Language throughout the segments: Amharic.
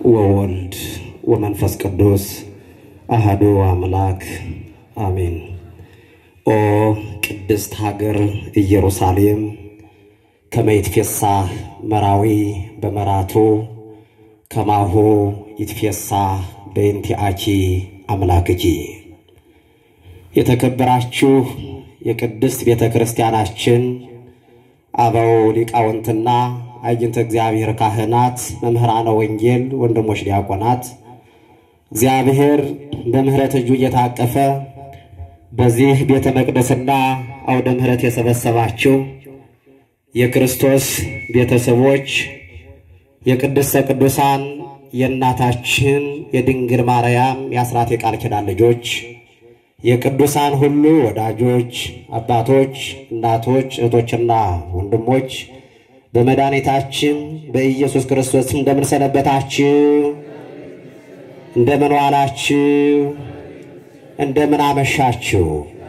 ወወልድ ወመንፈስ ቅዱስ አህዱ አምላክ አሜን። ኦ ቅድስት ሀገር ኢየሩሳሌም ከመ ይትፌሳህ መራዊ በመራቱ ከማሁ ይትፌሳህ በእንቲአኪ አምላክኪ። የተከበራችሁ የቅድስት ቤተ ክርስቲያናችን አበው ሊቃውንትና አይንተ እግዚአብሔር ካህናት፣ መምህራነ ወንጌል፣ ወንድሞች ዲያቆናት እግዚአብሔር በምሕረት እጁ እየታቀፈ በዚህ ቤተ መቅደስና አውደ ምሕረት የሰበሰባችሁ የክርስቶስ ቤተሰቦች የቅድስተ ቅዱሳን የእናታችን የድንግል ማርያም የአስራት የቃል ኪዳን ልጆች የቅዱሳን ሁሉ ወዳጆች አባቶች፣ እናቶች፣ እህቶችና ወንድሞች በመድኃኒታችን በኢየሱስ ክርስቶስ እንደምን ሰነበታችሁ? እንደምን ዋላችሁ? እንደምን አመሻችሁ?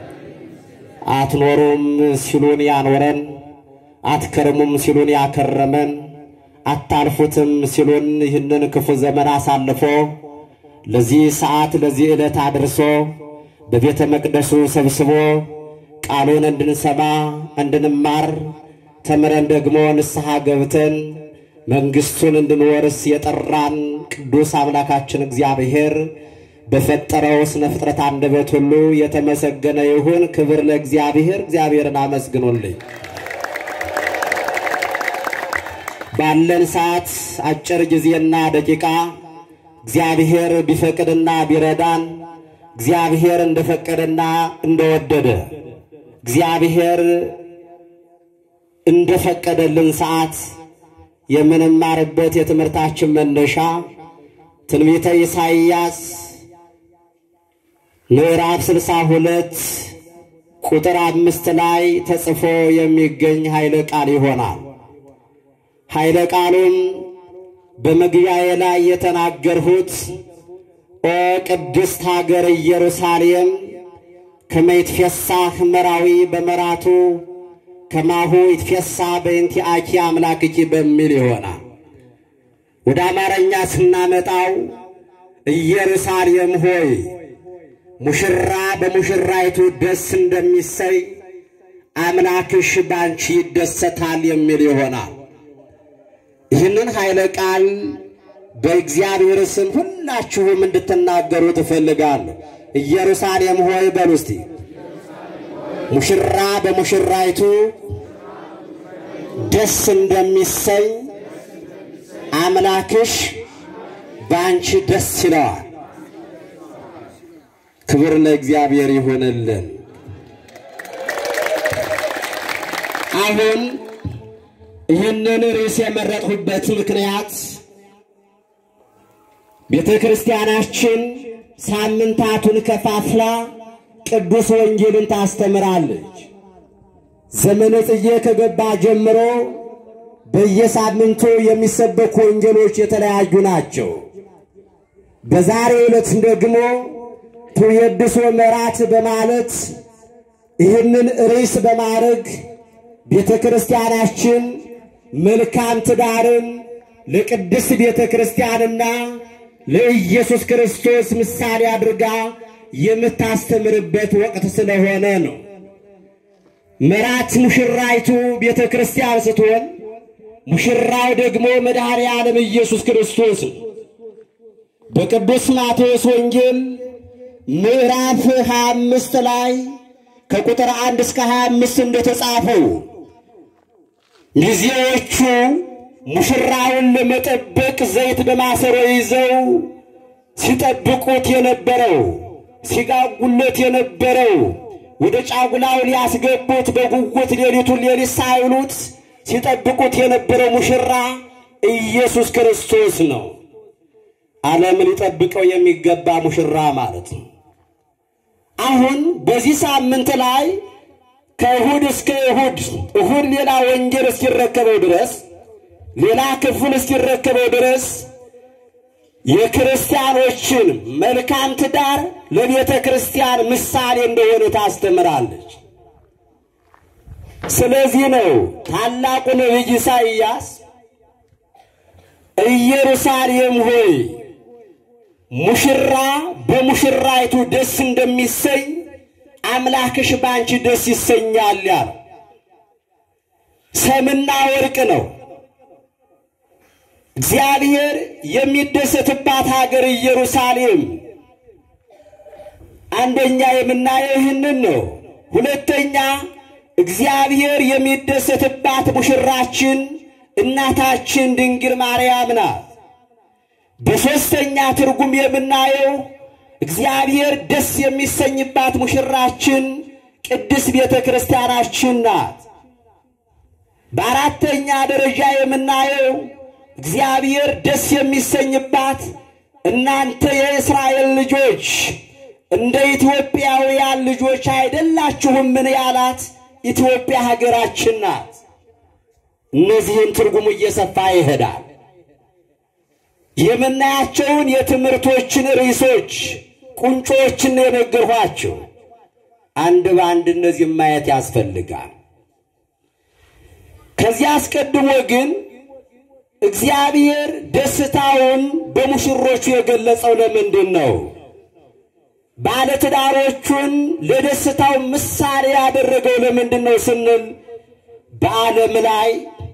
አትኖሩም ሲሉን ያኖረን፣ አትከርሙም ሲሉን ያከረመን፣ አታልፉትም ሲሉን ይህንን ክፉ ዘመን አሳልፎ ለዚህ ሰዓት ለዚህ ዕለት አድርሶ በቤተ መቅደሱ ሰብስቦ ቃሉን እንድንሰማ እንድንማር ተምረን ደግሞ ንስሐ ገብተን መንግሥቱን እንድንወርስ የጠራን ቅዱስ አምላካችን እግዚአብሔር በፈጠረው ስነ ፍጥረት አንደበት ሁሉ የተመሰገነ ይሁን። ክብር ለእግዚአብሔር። እግዚአብሔርን አመስግኑልኝ። ባለን ሰዓት አጭር ጊዜና ደቂቃ እግዚአብሔር ቢፈቅድና ቢረዳን እግዚአብሔር እንደፈቀደና እንደወደደ እግዚአብሔር እንደፈቀደልን ሰዓት የምንማርበት የትምህርታችን መነሻ ትንቢተ ኢሳይያስ ምዕራፍ ስልሳ ሁለት ቁጥር አምስት ላይ ተጽፎ የሚገኝ ኃይለ ቃል ይሆናል። ኃይለ ቃሉም በመግቢያዬ ላይ የተናገርሁት ኦ ቅድስት ሀገር ኢየሩሳሌም ከመ ይትፌሳህ መራዊ በመራቱ ከማሁ ይትፌሳ በእንቲአኪ አምላክኪ በሚል ይሆናል። ወደ አማርኛ ስናመጣው ኢየሩሳሌም ሆይ ሙሽራ በሙሽራይቱ ደስ እንደሚሰይ አምላክሽ ባንቺ ይደሰታል የሚል ይሆናል። ይህንን ኃይለ ቃል በእግዚአብሔር ስም ሁላችሁም እንድትናገሩ ትፈልጋለሁ። ኢየሩሳሌም ሆይ በሉ እስቲ ሙሽራ በሙሽራይቱ ደስ እንደሚሰኝ አምላክሽ በአንቺ ደስ ይለዋል። ክብር ለእግዚአብሔር ይሁንልን። አሁን ይህንን ርዕስ የመረጥሁበት ምክንያት ቤተ ክርስቲያናችን ሳምንታቱን ከፋፍላ ቅዱስ ወንጌልን ታስተምራለች። ዘመነ ጽጌ ከገባ ጀምሮ በየሳምንቱ የሚሰበኩ ወንጌሎች የተለያዩ ናቸው። በዛሬው ዕለት ደግሞ ትውየድሶ መራት በማለት ይህንን ርዕስ በማድረግ ቤተ ክርስቲያናችን መልካም ትዳርን ለቅድስት ቤተ ክርስቲያንና ለኢየሱስ ክርስቶስ ምሳሌ አድርጋ የምታስተምርበት ወቅት ስለሆነ ነው። መራት ሙሽራይቱ ቤተ ክርስቲያን ስትሆን ሙሽራው ደግሞ መድኃኔ ዓለም ኢየሱስ ክርስቶስ ነው። በቅዱስ ማቴዎስ ወንጌል ምዕራፍ 25 ላይ ከቁጥር 1 እስከ 25 እንደተጻፈው ሚዜዎቹ ሙሽራውን ለመጠበቅ ዘይት በማሰሮ ይዘው ሲጠብቁት የነበረው ሲጋጉለት የነበረው ወደ ጫጉላው ሊያስገቡት በጉጉት ሌሊቱን ሌሊት ሳይሉት ሲጠብቁት የነበረው ሙሽራ ኢየሱስ ክርስቶስ ነው። ዓለም ሊጠብቀው የሚገባ ሙሽራ ማለት ነው። አሁን በዚህ ሳምንት ላይ ከእሁድ እስከ እሁድ እሁድ ሌላ ወንጌል እስኪረከበው ድረስ ሌላ ክፍል እስኪረከበው ድረስ የክርስቲያኖችን መልካም ትዳር ለቤተ ክርስቲያን ምሳሌ እንደሆነ ታስተምራለች። ስለዚህ ነው ታላቁ ነቢይ ኢሳይያስ ኢየሩሳሌም ሆይ ሙሽራ በሙሽራይቱ ደስ እንደሚሰኝ አምላክሽ ባንቺ ደስ ይሰኛል ያለ ሰምና ወርቅ ነው። እግዚአብሔር የሚደሰትባት ሀገር ኢየሩሳሌም አንደኛ የምናየው ይህንን ነው። ሁለተኛ እግዚአብሔር የሚደሰትባት ሙሽራችን እናታችን ድንግል ማርያም ናት። በሦስተኛ ትርጉም የምናየው እግዚአብሔር ደስ የሚሰኝባት ሙሽራችን ቅድስት ቤተ ክርስቲያናችን ናት። በአራተኛ ደረጃ የምናየው እግዚአብሔር ደስ የሚሰኝባት እናንተ የእስራኤል ልጆች እንደ ኢትዮጵያውያን ልጆች አይደላችሁምን ያላት ኢትዮጵያ ሀገራችን ናት። እነዚህን ትርጉሙ እየሰፋ ይሄዳል። የምናያቸውን የትምህርቶችን ርዕሶች ቁንጮችን የነገርኋቸው አንድ በአንድ እነዚህ ማየት ያስፈልጋል። ከዚህ አስቀድሞ ግን እግዚአብሔር ደስታውን በሙሽሮቹ የገለጸው ለምንድን ነው? ባለትዳሮቹን ለደስታው ምሳሌ ያደረገው ለምንድን ነው ስንል በዓለም ላይ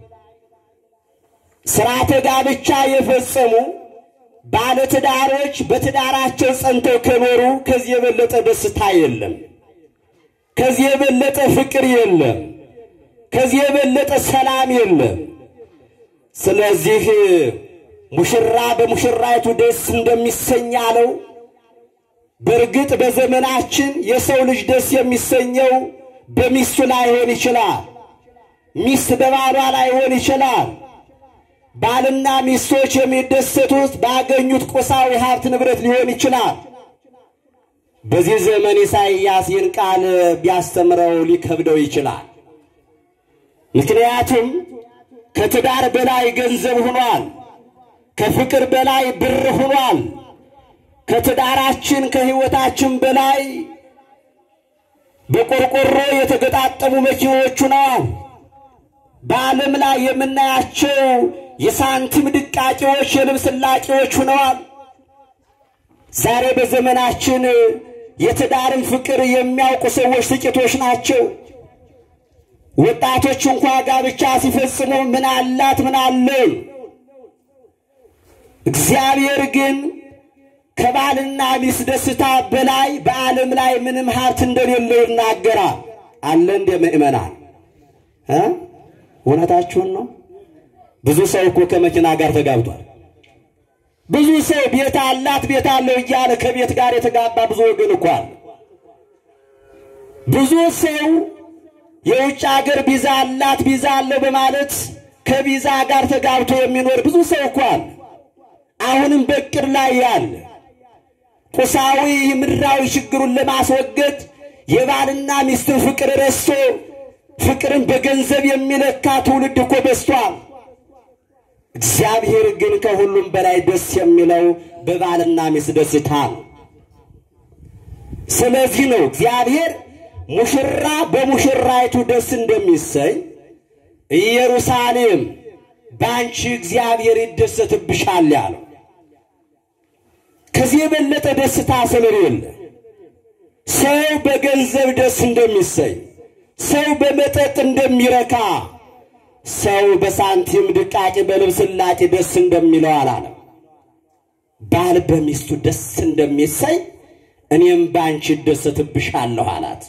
ሥርዓተ ጋብቻ የፈጸሙ ባለትዳሮች በትዳራቸው ጸንተው ከኖሩ ከዚህ የበለጠ ደስታ የለም። ከዚህ የበለጠ ፍቅር የለም። ከዚህ የበለጠ ሰላም የለም። ስለዚህ ሙሽራ በሙሽራይቱ ደስ እንደሚሰኝ አለው። በእርግጥ በዘመናችን የሰው ልጅ ደስ የሚሰኘው በሚስቱ ላይሆን ይችላል። ሚስት በባሏ ላይሆን ይችላል። ባልና ሚስቶች የሚደሰቱት ባገኙት ቁሳዊ ሀብት ንብረት ሊሆን ይችላል። በዚህ ዘመን ኢሳይያስ ይህን ቃል ቢያስተምረው ሊከብደው ይችላል። ምክንያቱም ከትዳር በላይ ገንዘብ ሆኗል። ከፍቅር በላይ ብር ሆኗል። ከትዳራችን ከሕይወታችን በላይ በቆርቆሮ የተገጣጠሙ መኪኖች ሆነዋል። በዓለም ላይ የምናያቸው የሳንቲም ድቃቂዎች፣ የልብስ ላቂዎች ሆነዋል። ዛሬ በዘመናችን የትዳርን ፍቅር የሚያውቁ ሰዎች ጥቂቶች ናቸው። ወጣቶች እንኳ ጋብቻ ሲፈጽሙ ምን አላት ምን አለው። እግዚአብሔር ግን ከባልና ሚስት ደስታ በላይ በዓለም ላይ ምንም ሀብት እንደሌለው ይናገራል። አለ እንደ ምእመናን እ እውነታችሁን ነው። ብዙ ሰው እኮ ከመኪና ጋር ተጋብቷል። ብዙ ሰው ቤት አላት ቤት አለው እያለ ከቤት ጋር የተጋባ ብዙ ወገን እኮ አለ። ብዙ ሰው የውጭ ሀገር ቪዛ አላት ቪዛ አለው በማለት ከቪዛ ጋር ተጋብቶ የሚኖር ብዙ ሰው እኮ አለ። አሁንም በቅር ላይ ያለ ቁሳዊ ምድራዊ ችግሩን ለማስወገድ የባልና ሚስትን ፍቅር ረስቶ ፍቅርን በገንዘብ የሚለካ ትውልድ እኮ በዝቷል። እግዚአብሔር ግን ከሁሉም በላይ ደስ የሚለው በባልና ሚስት ደስታ ነው። ስለዚህ ነው እግዚአብሔር ሙሽራ በሙሽራይቱ ደስ እንደሚሰኝ ኢየሩሳሌም በአንቺ እግዚአብሔር ይደሰትብሻል ያለው። ከዚህ የበለጠ ደስታ ስለሌለ ሰው በገንዘብ ደስ እንደሚሰኝ፣ ሰው በመጠጥ እንደሚረካ፣ ሰው በሳንቲም ድቃቂ በልብስ ላቂ ደስ እንደሚለው አላለም። ባል በሚስቱ ደስ እንደሚሰኝ እኔም በአንቺ እደሰትብሻለሁ አላት።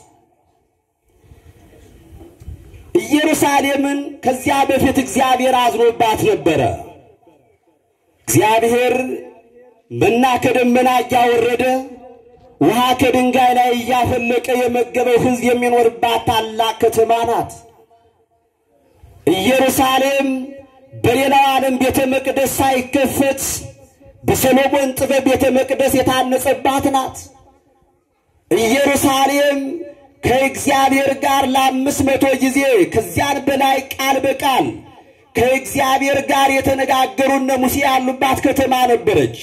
ኢየሩሳሌምን ከዚያ በፊት እግዚአብሔር አዝኖባት ነበረ። እግዚአብሔር መና ከደመና እያወረደ ውሃ ከድንጋይ ላይ እያፈለቀ የመገበው ሕዝብ የሚኖርባት ታላቅ ከተማ ናት። ኢየሩሳሌም በሌላው ዓለም ቤተ መቅደስ ሳይከፈት በሰሎሞን ጥበብ ቤተ መቅደስ የታነጸባት ናት። ኢየሩሳሌም ከእግዚአብሔር ጋር ለአምስት መቶ ጊዜ ከዚያን በላይ ቃል በቃል ከእግዚአብሔር ጋር የተነጋገሩ እነ ሙሴ ያሉባት ከተማ ነበረች።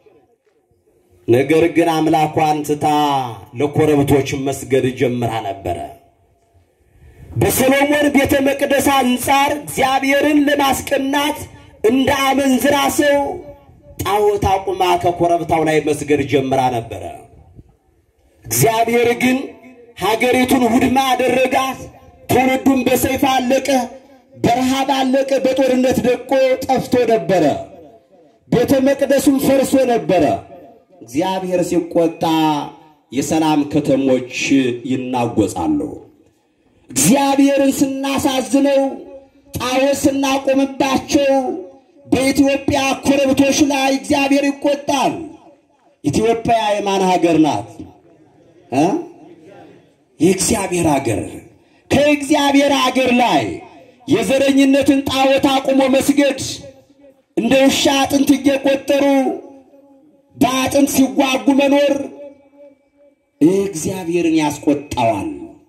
ነገር ግን አምላኳን ትታ ለኮረብቶች መስገድ ጀምራ ነበረ። በሰሎሞን ቤተ መቅደስ አንጻር እግዚአብሔርን ለማስቀናት እንደ አመንዝራ ሰው ጣዖት አቁማ ከኮረብታው ላይ መስገድ ጀምራ ነበረ። እግዚአብሔር ግን ሀገሪቱን ውድማ አደረጋት። ትውልዱን በሰይፍ አለቀ፣ በረሃብ አለቀ፣ በጦርነት ደቆ ጠፍቶ ነበረ። ቤተ መቅደሱም ፈርሶ ነበረ። እግዚአብሔር ሲቆጣ የሰላም ከተሞች ይናጎጻሉ። እግዚአብሔርን ስናሳዝነው ጣዖት ስናቆምባቸው በኢትዮጵያ ኮረብቶች ላይ እግዚአብሔር ይቆጣል። ኢትዮጵያ የማን ሀገር ናት? እ የእግዚአብሔር ሀገር። ከእግዚአብሔር ሀገር ላይ የዘረኝነትን ጣዖት አቁሞ መስገድ እንደ ውሻ አጥንት እየቆጠሩ በአጥንት ሲጓጉ መኖር እግዚአብሔርን ያስቆጣዋል።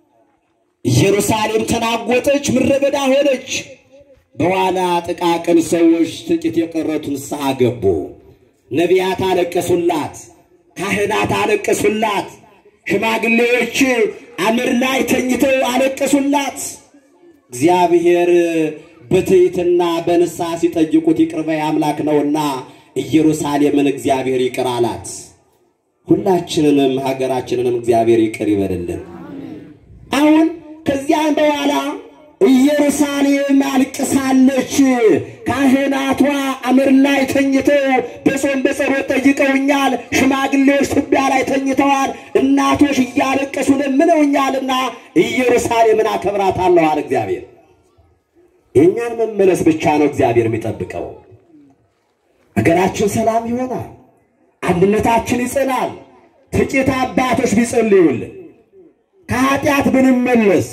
ኢየሩሳሌም ተናወጠች፣ ምድረ በዳ ሆነች። በኋላ ጥቃቅን ሰዎች ጥቂት የቀረቱ ንስሐ ገቡ። ነቢያት አለቀሱላት፣ ካህናት አለቀሱላት፣ ሽማግሌዎች አመድ ላይ ተኝተው አለቀሱላት። እግዚአብሔር በትሕትና በንስሐ ሲጠይቁት ይቅር ባይ አምላክ ነውና ኢየሩሳሌምን እግዚአብሔር ይቅር አላት። ሁላችንንም ሀገራችንንም እግዚአብሔር ይቅር ይበልልን። አሁን ከዚያም በኋላ ኢየሩሳሌም አልቅሳለች። ካህናቷ አመድ ላይ ተኝተው በጾም በጸሎት ጠይቀውኛል። ሽማግሌዎች ትቢያ ላይ ተኝተዋል። እናቶች እያለቀሱ ለምነውኛልና ኢየሩሳሌምን አከብራታለሁ አለ እግዚአብሔር። የእኛን መመለስ ብቻ ነው እግዚአብሔር የሚጠብቀው። ሀገራችን ሰላም ይሆናል። አንድነታችን ይጸናል። ጥቂት አባቶች ቢጸልዩልን ከኃጢአት ብንመለስ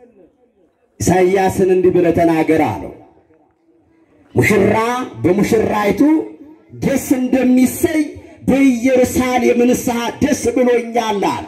ኢሳይያስን እንዲህ ብለህ ተናገር አለው። ሙሽራ በሙሽራይቱ ደስ እንደሚሰይ በኢየሩሳሌም ንስሐ ደስ ብሎኛል አለ።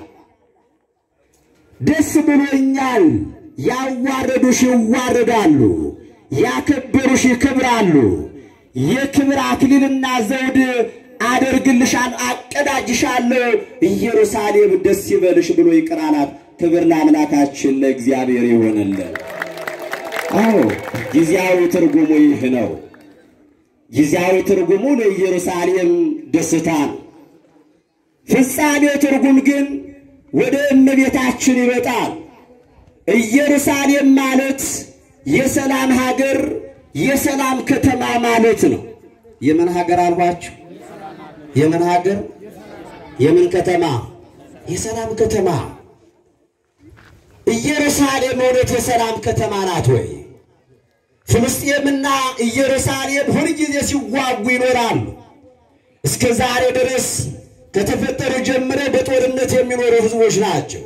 ደስ ብሎኛል። ያዋረዱሽ ይዋረዳሉ፣ ያከበሩሽ ይከብራሉ። የክብር አክሊልና ዘውድ አደርግልሻል፣ አቀዳጅሻለሁ። ኢየሩሳሌም ደስ ይበልሽ ብሎ ይቅር አላት። ክብር ለአምላካችን ለእግዚአብሔር ይሆንልን። አዎ ጊዜያዊ ትርጉሙ ይህ ነው። ጊዜያዊ ትርጉሙ ለኢየሩሳሌም ደስታ ነው። ፍጻሜው ትርጉም ግን ወደ እመቤታችን ይመጣል። ኢየሩሳሌም ማለት የሰላም ሀገር፣ የሰላም ከተማ ማለት ነው። የምን ሀገር አልኋችሁ? የምን ሀገር? የምን ከተማ? የሰላም ከተማ። ኢየሩሳሌም እውነት የሰላም ከተማ ናት ወይ? ፍልስጤምና ኢየሩሳሌም ሁልጊዜ ሲዋጉ ይኖራሉ። እስከ ዛሬ ድረስ ከተፈጠሩ ጀምረው በጦርነት የሚኖሩ ሕዝቦች ናቸው።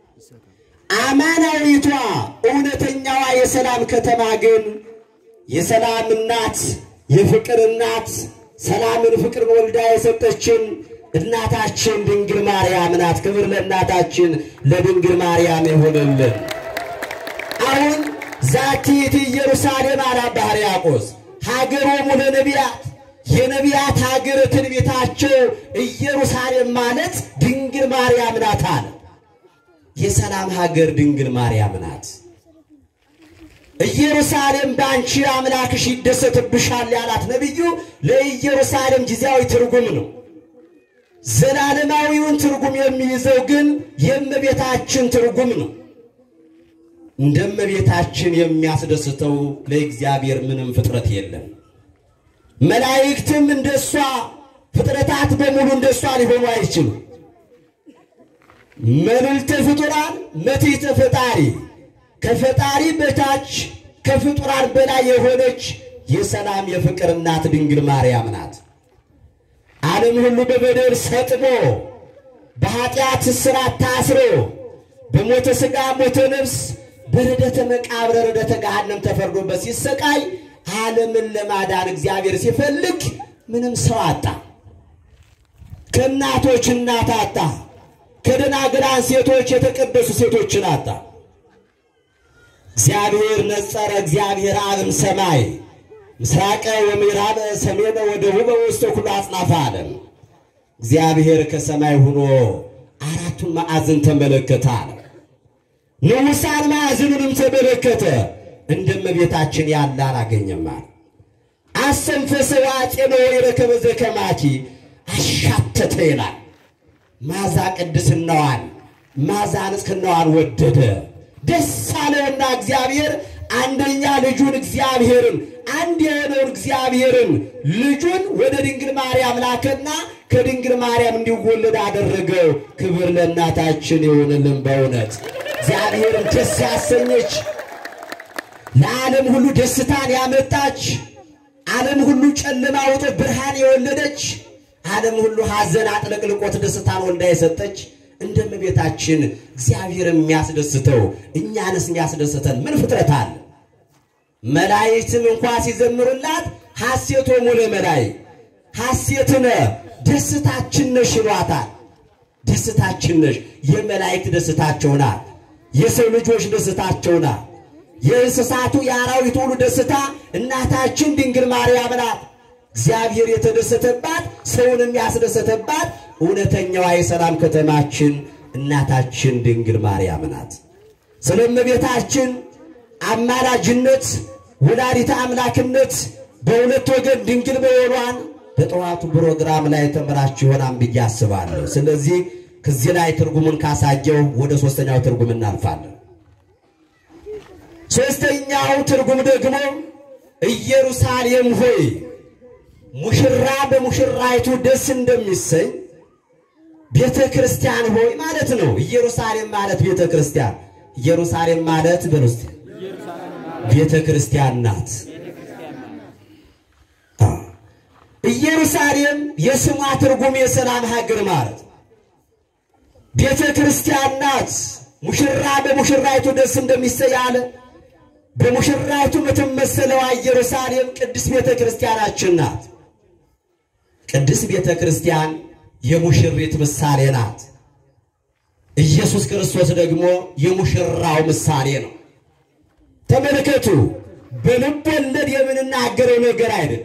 አማናዊቷ እውነተኛዋ የሰላም ከተማ ግን የሰላም እናት፣ የፍቅር እናት፣ ሰላምን ፍቅርን ወልዳ የሰጠችን እናታችን ድንግል ማርያም ናት። ክብር ለእናታችን ለድንግል ማርያም ይሁንልን። አሁን ዛቲት ኢየሩሳሌም አለ አባ ሕርያቆስ ሀገሮሙ ለነቢያት የነቢያት ሀገር ትንቢታቸው ኢየሩሳሌም ማለት ድንግል ማርያም ናት አለ። የሰላም ሀገር ድንግል ማርያም ናት። ኢየሩሳሌም በአንቺ አምላክሽ ይደሰትብሻል ያላት ነቢዩ ለኢየሩሳሌም ጊዜያዊ ትርጉም ነው። ዘላለማዊውን ትርጉም የሚይዘው ግን የእመቤታችን ትርጉም ነው። እንደ እመቤታችን የሚያስደስተው ለእግዚአብሔር ምንም ፍጥረት የለም። መላእክትም እንደሷ ፍጥረታት በሙሉ እንደሷ ሊሆኑ አይችሉም። መልዕልተ ፍጡራን መትሕተ ፈጣሪ ከፈጣሪ በታች ከፍጡራን በላይ የሆነች የሰላም የፍቅር እናት ድንግል ማርያም ናት። ዓለም ሁሉ በበደል ሰጥሞ በኃጢአት እስራት ታስሮ በሞተ ሥጋ ሞተ ነፍስ በርደተ መቃብር ርደተ ገሃነም ተፈርዶበት ሲሰቃይ ዓለምን ለማዳን እግዚአብሔር ሲፈልግ ምንም ሰው አጣ። ከእናቶች እናት አጣ። ከደናግላን ሴቶች የተቀደሱ ሴቶችን አጣ። እግዚአብሔር ነጸረ እግዚአብሔር አብም ሰማይ ምስራቀ ወምዕራበ ሰሜነ ወደቡበ ውስተ ኩሉ አጽናፈ ዓለም። እግዚአብሔር ከሰማይ ሆኖ አራቱን ማዕዘን ተመለከተ አለ። ንዑሳን ማዕዘኑንም ተመለከተ። እንደ እመቤታችን ያለ አላገኘም አለ። አሰንፈሰ ዋጼኖ የረከበ ዘከማኪ አሻተተ ይላል። ማዛ ቅድስናዋን ማዛ ንጽሕናዋን ወደደ። ደስ አለውና እግዚአብሔር አንደኛ ልጁን እግዚአብሔርን አንድ የሆነውን እግዚአብሔርን ልጁን ወደ ድንግል ማርያም ላከና ከድንግል ማርያም እንዲወለድ አደረገው። ክብር ለእናታችን ይሁንልን። በእውነት እግዚአብሔርን ደስ ያሰኘች ለዓለም ሁሉ ደስታን ያመጣች ዓለም ሁሉ ጨለማ ውጦ ብርሃን የወለደች ዓለም ሁሉ ሐዘን አጥለቅልቆት ደስታን ወልዳ የሰጠች እንደ እመቤታችን እግዚአብሔር የሚያስደስተው እኛንስ የሚያስደስተን ምን ፍጥረት አለ? መላእክትም እንኳ ሲዘምሩላት ሐሴቶሙ ለመላእክት ሐሴትነ ደስታችን ነሽ ይሏታል። ደስታችን ነሽ። የመላእክት ደስታቸው ናት። የሰው ልጆች ደስታቸው ናት። የእንስሳቱ የአራዊት ሁሉ ደስታ እናታችን ድንግል ማርያም ናት። እግዚአብሔር የተደሰተባት ሰውንም ያስደሰተባት እውነተኛዋ የሰላም ከተማችን እናታችን ድንግል ማርያም ናት። ስለ እመቤታችን አማላጅነት ወላዲተ አምላክነት በሁለት ወገን ድንግል መሆኗን በጠዋቱ ፕሮግራም ላይ ተምራችሁ ይሆናል ብዬ አስባለሁ። ስለዚህ ከዚህ ላይ ትርጉሙን ካሳየው ወደ ሶስተኛው ትርጉም እናልፋለን። ሶስተኛው ትርጉም ደግሞ ኢየሩሳሌም ሆይ ሙሽራ በሙሽራይቱ ደስ እንደሚሰኝ ቤተ ክርስቲያን ሆይ ማለት ነው። ኢየሩሳሌም ማለት ቤተ ክርስቲያን፣ ኢየሩሳሌም ማለት በውስጥ ቤተ ክርስቲያን ናት። ኢየሩሳሌም የስሟ ትርጉም የሰላም ሀገር ማለት ቤተ ክርስቲያን ናት። ሙሽራ በሙሽራይቱ ደስ እንደሚሰኝ አለ። በሙሽራይቱ የምትመሰለዋ ኢየሩሳሌም ቅድስት ቤተ ክርስቲያናችን ናት። ቅድስት ቤተ ክርስቲያን የሙሽሪት ምሳሌ ናት። ኢየሱስ ክርስቶስ ደግሞ የሙሽራው ምሳሌ ነው። ተመልከቱ፣ በልብ ወለድ የምንናገረው ነገር አይደለም።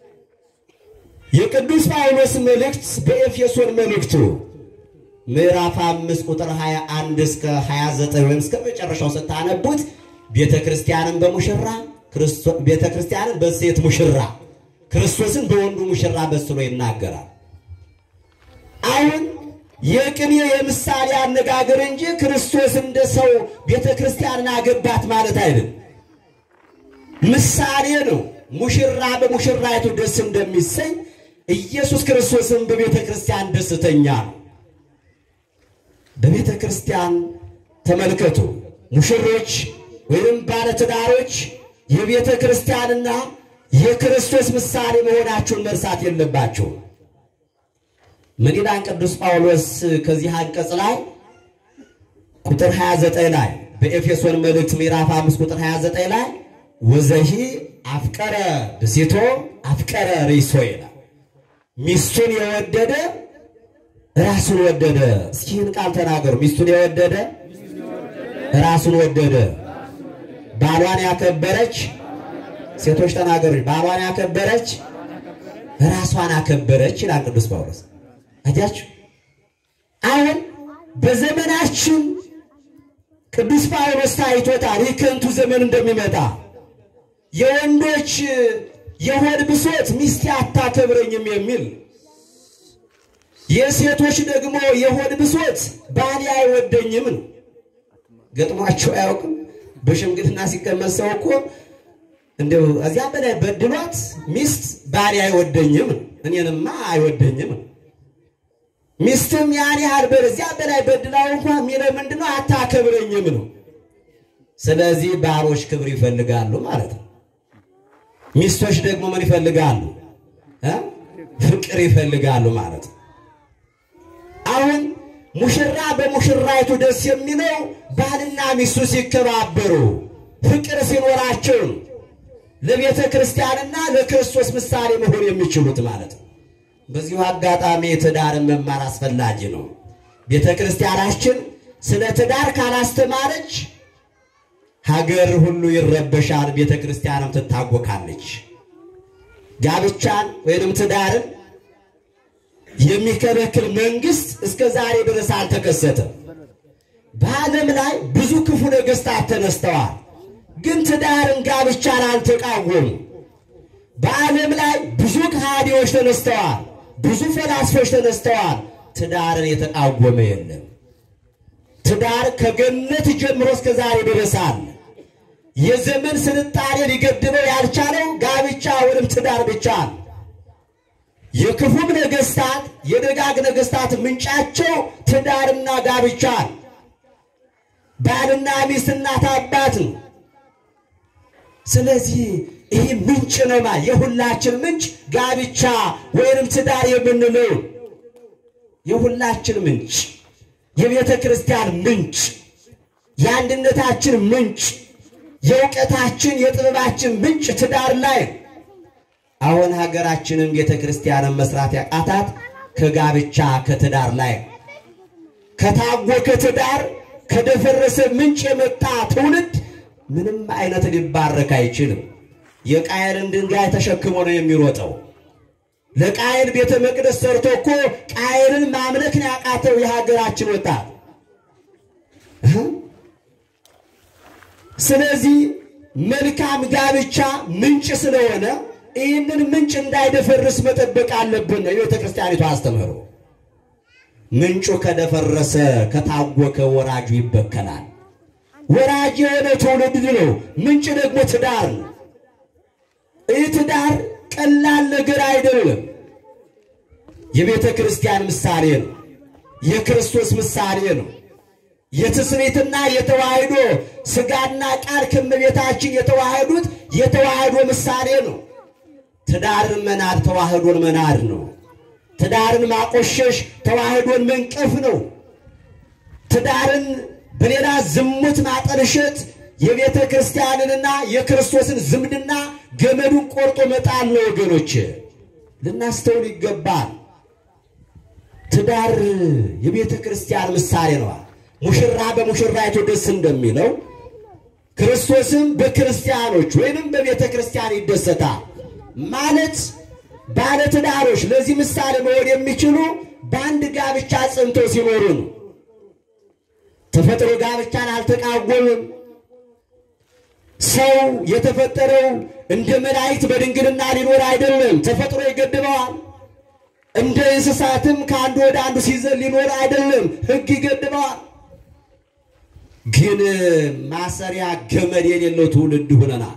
የቅዱስ ጳውሎስ መልእክት በኤፌሶን መልእክቱ ምዕራፍ አምስት ቁጥር 21 እስከ 29 ወይም እስከ መጨረሻው ስታነቡት ቤተ ክርስቲያንን በሙሽራ ቤተ ክርስቲያንን በሴት ሙሽራ ክርስቶስን በወንዱ ሙሽራ መስሎ ይናገራል። አሁን የቅኔ የምሳሌ አነጋገር እንጂ ክርስቶስ እንደ ሰው ቤተ ክርስቲያንን አገባት ማለት አይደለም። ምሳሌ ነው። ሙሽራ በሙሽራይቱ ደስ እንደሚሰኝ ኢየሱስ ክርስቶስን በቤተ ክርስቲያን ደስተኛ ነው። በቤተ ክርስቲያን ተመልከቱ፣ ሙሽሮች ወይም ባለትዳሮች የቤተ ክርስቲያንና የክርስቶስ ምሳሌ መሆናቸውን መርሳት የለባቸውም። ምን ይላል ቅዱስ ጳውሎስ ከዚህ አንቀጽ ላይ ቁጥር 29 ላይ በኤፌሶን መልእክት ምዕራፍ 5 ቁጥር 29 ላይ ወዘሂ አፍቀረ ብሲቶ አፍቀረ ሪሶ ይላል። ሚስቱን የወደደ ራሱን ወደደ። እስኪ ይህን ቃል ተናገሩ። ሚስቱን የወደደ ራሱን ወደደ። ባሏን ያከበረች ሴቶች ተናገሩ። ባሏን ያከበረች ራሷን አከበረች ይላል ቅዱስ ጳውሎስ። አያችሁ፣ አሁን በዘመናችን ቅዱስ ጳውሎስ ታይቶታል። ይህ ከንቱ ዘመን እንደሚመጣ የወንዶች የሆድ ብሶት ሚስቴ አታከብረኝም የሚል የሴቶች ደግሞ የሆድ ብሶት ባሌ አይወደኝም ነው። ገጥሟቸው አያውቅም? በሽምግልና ሲቀመጥ ሰው እኮ እንደው እዚያ በላይ በድሏት ሚስት ባሌ አይወደኝም እኔንማ አይወደኝም። ሚስትም ያን ያህል በዚያ በላይ በድላው እንኳን የሚለው ምንድነው? አታከብረኝም ነው። ስለዚህ ባሮች ክብር ይፈልጋሉ ማለት ነው። ሚስቶች ደግሞ ምን ይፈልጋሉ? ፍቅር ይፈልጋሉ ማለት ነው። አሁን ሙሽራ በሙሽራይቱ ደስ የሚለው ባልና ሚስቱ ሲከባበሩ ፍቅር ሲኖራቸው ለቤተ ክርስቲያንና ለክርስቶስ ምሳሌ መሆን የሚችሉት ማለት ነው። በዚሁ አጋጣሚ ትዳርን መማር አስፈላጊ ነው። ቤተ ክርስቲያናችን ስለ ትዳር ካላስተማረች ሀገር ሁሉ ይረበሻል፣ ቤተ ክርስቲያንም ትታወካለች። ጋብቻን ወይንም ትዳርን የሚከለክል መንግስት እስከ ዛሬ ድረስ አልተከሰተም። በዓለም ላይ ብዙ ክፉ ነገሥታት ተነስተዋል፣ ግን ትዳርን ጋብቻን አልተቃወሙ። በዓለም ላይ ብዙ ከሃዲዎች ተነስተዋል፣ ብዙ ፈላስፎች ተነስተዋል። ትዳርን የተቃወመ የለም። ትዳር ከገነት ጀምሮ እስከ ዛሬ ድረሳል። የዘመን ስልጣኔ ሊገድበው ያልቻለው ጋብቻ ወይም ትዳር ብቻ ነው። የክፉም ነገስታት የደጋግ ነገስታት ምንጫቸው ትዳርና ጋብቻ ነው። ባልና ሚስት እናት አባት ነው። ስለዚህ ይህ ምንጭ ነማ የሁላችን ምንጭ ጋብቻ ወይንም ትዳር የምንለው የሁላችን ምንጭ የቤተ ክርስቲያን ምንጭ የአንድነታችን ምንጭ የእውቀታችን የጥበባችን ምንጭ ትዳር ላይ አሁን ሀገራችንን ቤተ ክርስቲያንን መስራት ያቃታት ከጋብቻ ከትዳር ላይ ከታወከ ትዳር ከደፈረሰ ምንጭ የመጣ ትውልድ ምንም አይነት ሊባረክ አይችልም። የቃየልን ድንጋይ ተሸክሞ ነው የሚሮጠው። ለቃየል ቤተ መቅደስ ሰርቶ እኮ ቃየልን ማምለክን ያቃተው የሀገራችን ወጣት። ስለዚህ መልካም ጋብቻ ምንጭ ስለሆነ ይህንን ምንጭ እንዳይደፈርስ መጠበቅ አለብን ነው የቤተ ክርስቲያኒቱ አስተምህሮ። ምንጩ ከደፈረሰ ከታወከ ወራጁ ይበከላል። ወራጅ የሆነ ትውልድ ነው። ምንጭ ደግሞ ትዳር ነው። ይህ ትዳር ቀላል ነገር አይደለም። የቤተ ክርስቲያን ምሳሌ ነው። የክርስቶስ ምሳሌ ነው። የትስብእትና የተዋህዶ ሥጋና ቃል ከእመቤታችን የተዋህዱት የተዋህዶ ምሳሌ ነው። ትዳርን መናድ ተዋህዶን መናድ ነው። ትዳርን ማቆሸሽ ተዋህዶን መንቀፍ ነው። ትዳርን በሌላ ዝሙት ማጠልሸት የቤተ ክርስቲያንንና የክርስቶስን ዝምድና ገመዱን ቆርጦ መጣል ነው። ወገኖች ልናስተውል ይገባል። ትዳር የቤተ ክርስቲያን ምሳሌ ነው። ሙሽራ በሙሽራይቱ ደስ እንደሚለው ክርስቶስም በክርስቲያኖች ወይንም በቤተ ክርስቲያን ይደሰታል ማለት ባለትዳሮች ለዚህ ምሳሌ መሆን የሚችሉ በአንድ ጋብቻ ጸንተው ሲኖሩ ነው። ተፈጥሮ ጋብቻን አልተቃወምም። ሰው የተፈጠረው እንደ መላእክት በድንግልና ሊኖር አይደለም፣ ተፈጥሮ ይገድበዋል። እንደ እንስሳትም ከአንዱ ወደ አንዱ ሲዘል ሊኖር አይደለም፣ ሕግ ይገድበዋል። ግን ማሰሪያ ገመድ የሌለው ትውልድ ሆነናል።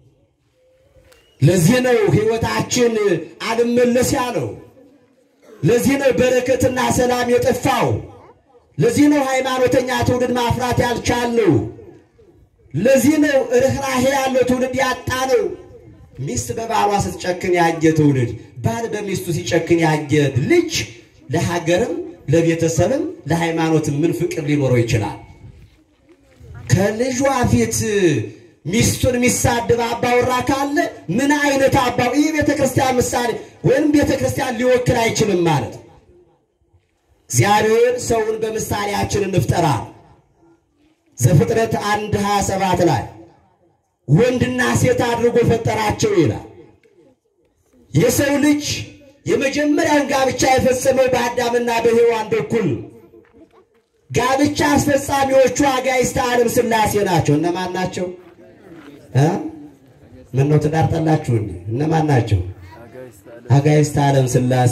ለዚህ ነው ሕይወታችን አልመለስ ያለው። ለዚህ ነው በረከትና ሰላም የጠፋው። ለዚህ ነው ሃይማኖተኛ ትውልድ ማፍራት ያልቻለው። ለዚህ ነው ርኅራሄ ያለው ትውልድ ያጣ ነው። ሚስት በባሏ ስትጨክን ያየ ትውልድ፣ ባል በሚስቱ ሲጨክን ያየ ልጅ ለሀገርም ለቤተሰብም ለሃይማኖትም ምን ፍቅር ሊኖረው ይችላል? ከልጇ ፊት ሚስቱን የሚሳድብ አባወራ ካለ ምን አይነት አባው ይህ ቤተ ክርስቲያን ምሳሌ ወይም ቤተ ክርስቲያን ሊወክል አይችልም ማለት ነው። እግዚአብሔር ሰውን በምሳሌያችን እንፍጠራል። ዘፍጥረት አንድ ሀያ ሰባት ላይ ወንድና ሴት አድርጎ ፈጠራቸው ይላል። የሰው ልጅ የመጀመሪያውን ጋብቻ የፈጸመው በአዳምና በሔዋን በኩል ጋብቻ አስፈጻሚዎቹ አጋዕዝተ ዓለም ሥላሴ ናቸው። እነማን ናቸው? ምን ነው ትዳር ጠላችሁ? እነማን ናቸው? አጋዕዝተ ዓለም ሥላሴ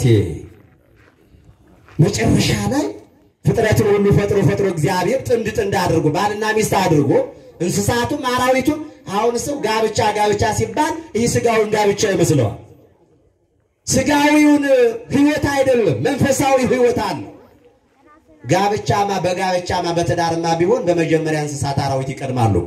መጨረሻ ላይ ፍጥረትን ሁሉ ፈጥሮ ፈጥሮ እግዚአብሔር ጥንድ ጥንድ አድርጎ ባልና ሚስት አድርጎ እንስሳቱም አራዊቱም። አሁን ሰው ጋብቻ ጋብቻ ሲባል ይህ ስጋዊውን ጋብቻ ይመስለዋል። ስጋዊውን ሕይወት አይደለም፣ መንፈሳዊ ሕይወት አለ። ጋብቻማ በጋብቻማ በትዳርማ ቢሆን በመጀመሪያ እንስሳት አራዊት ይቀድማሉ።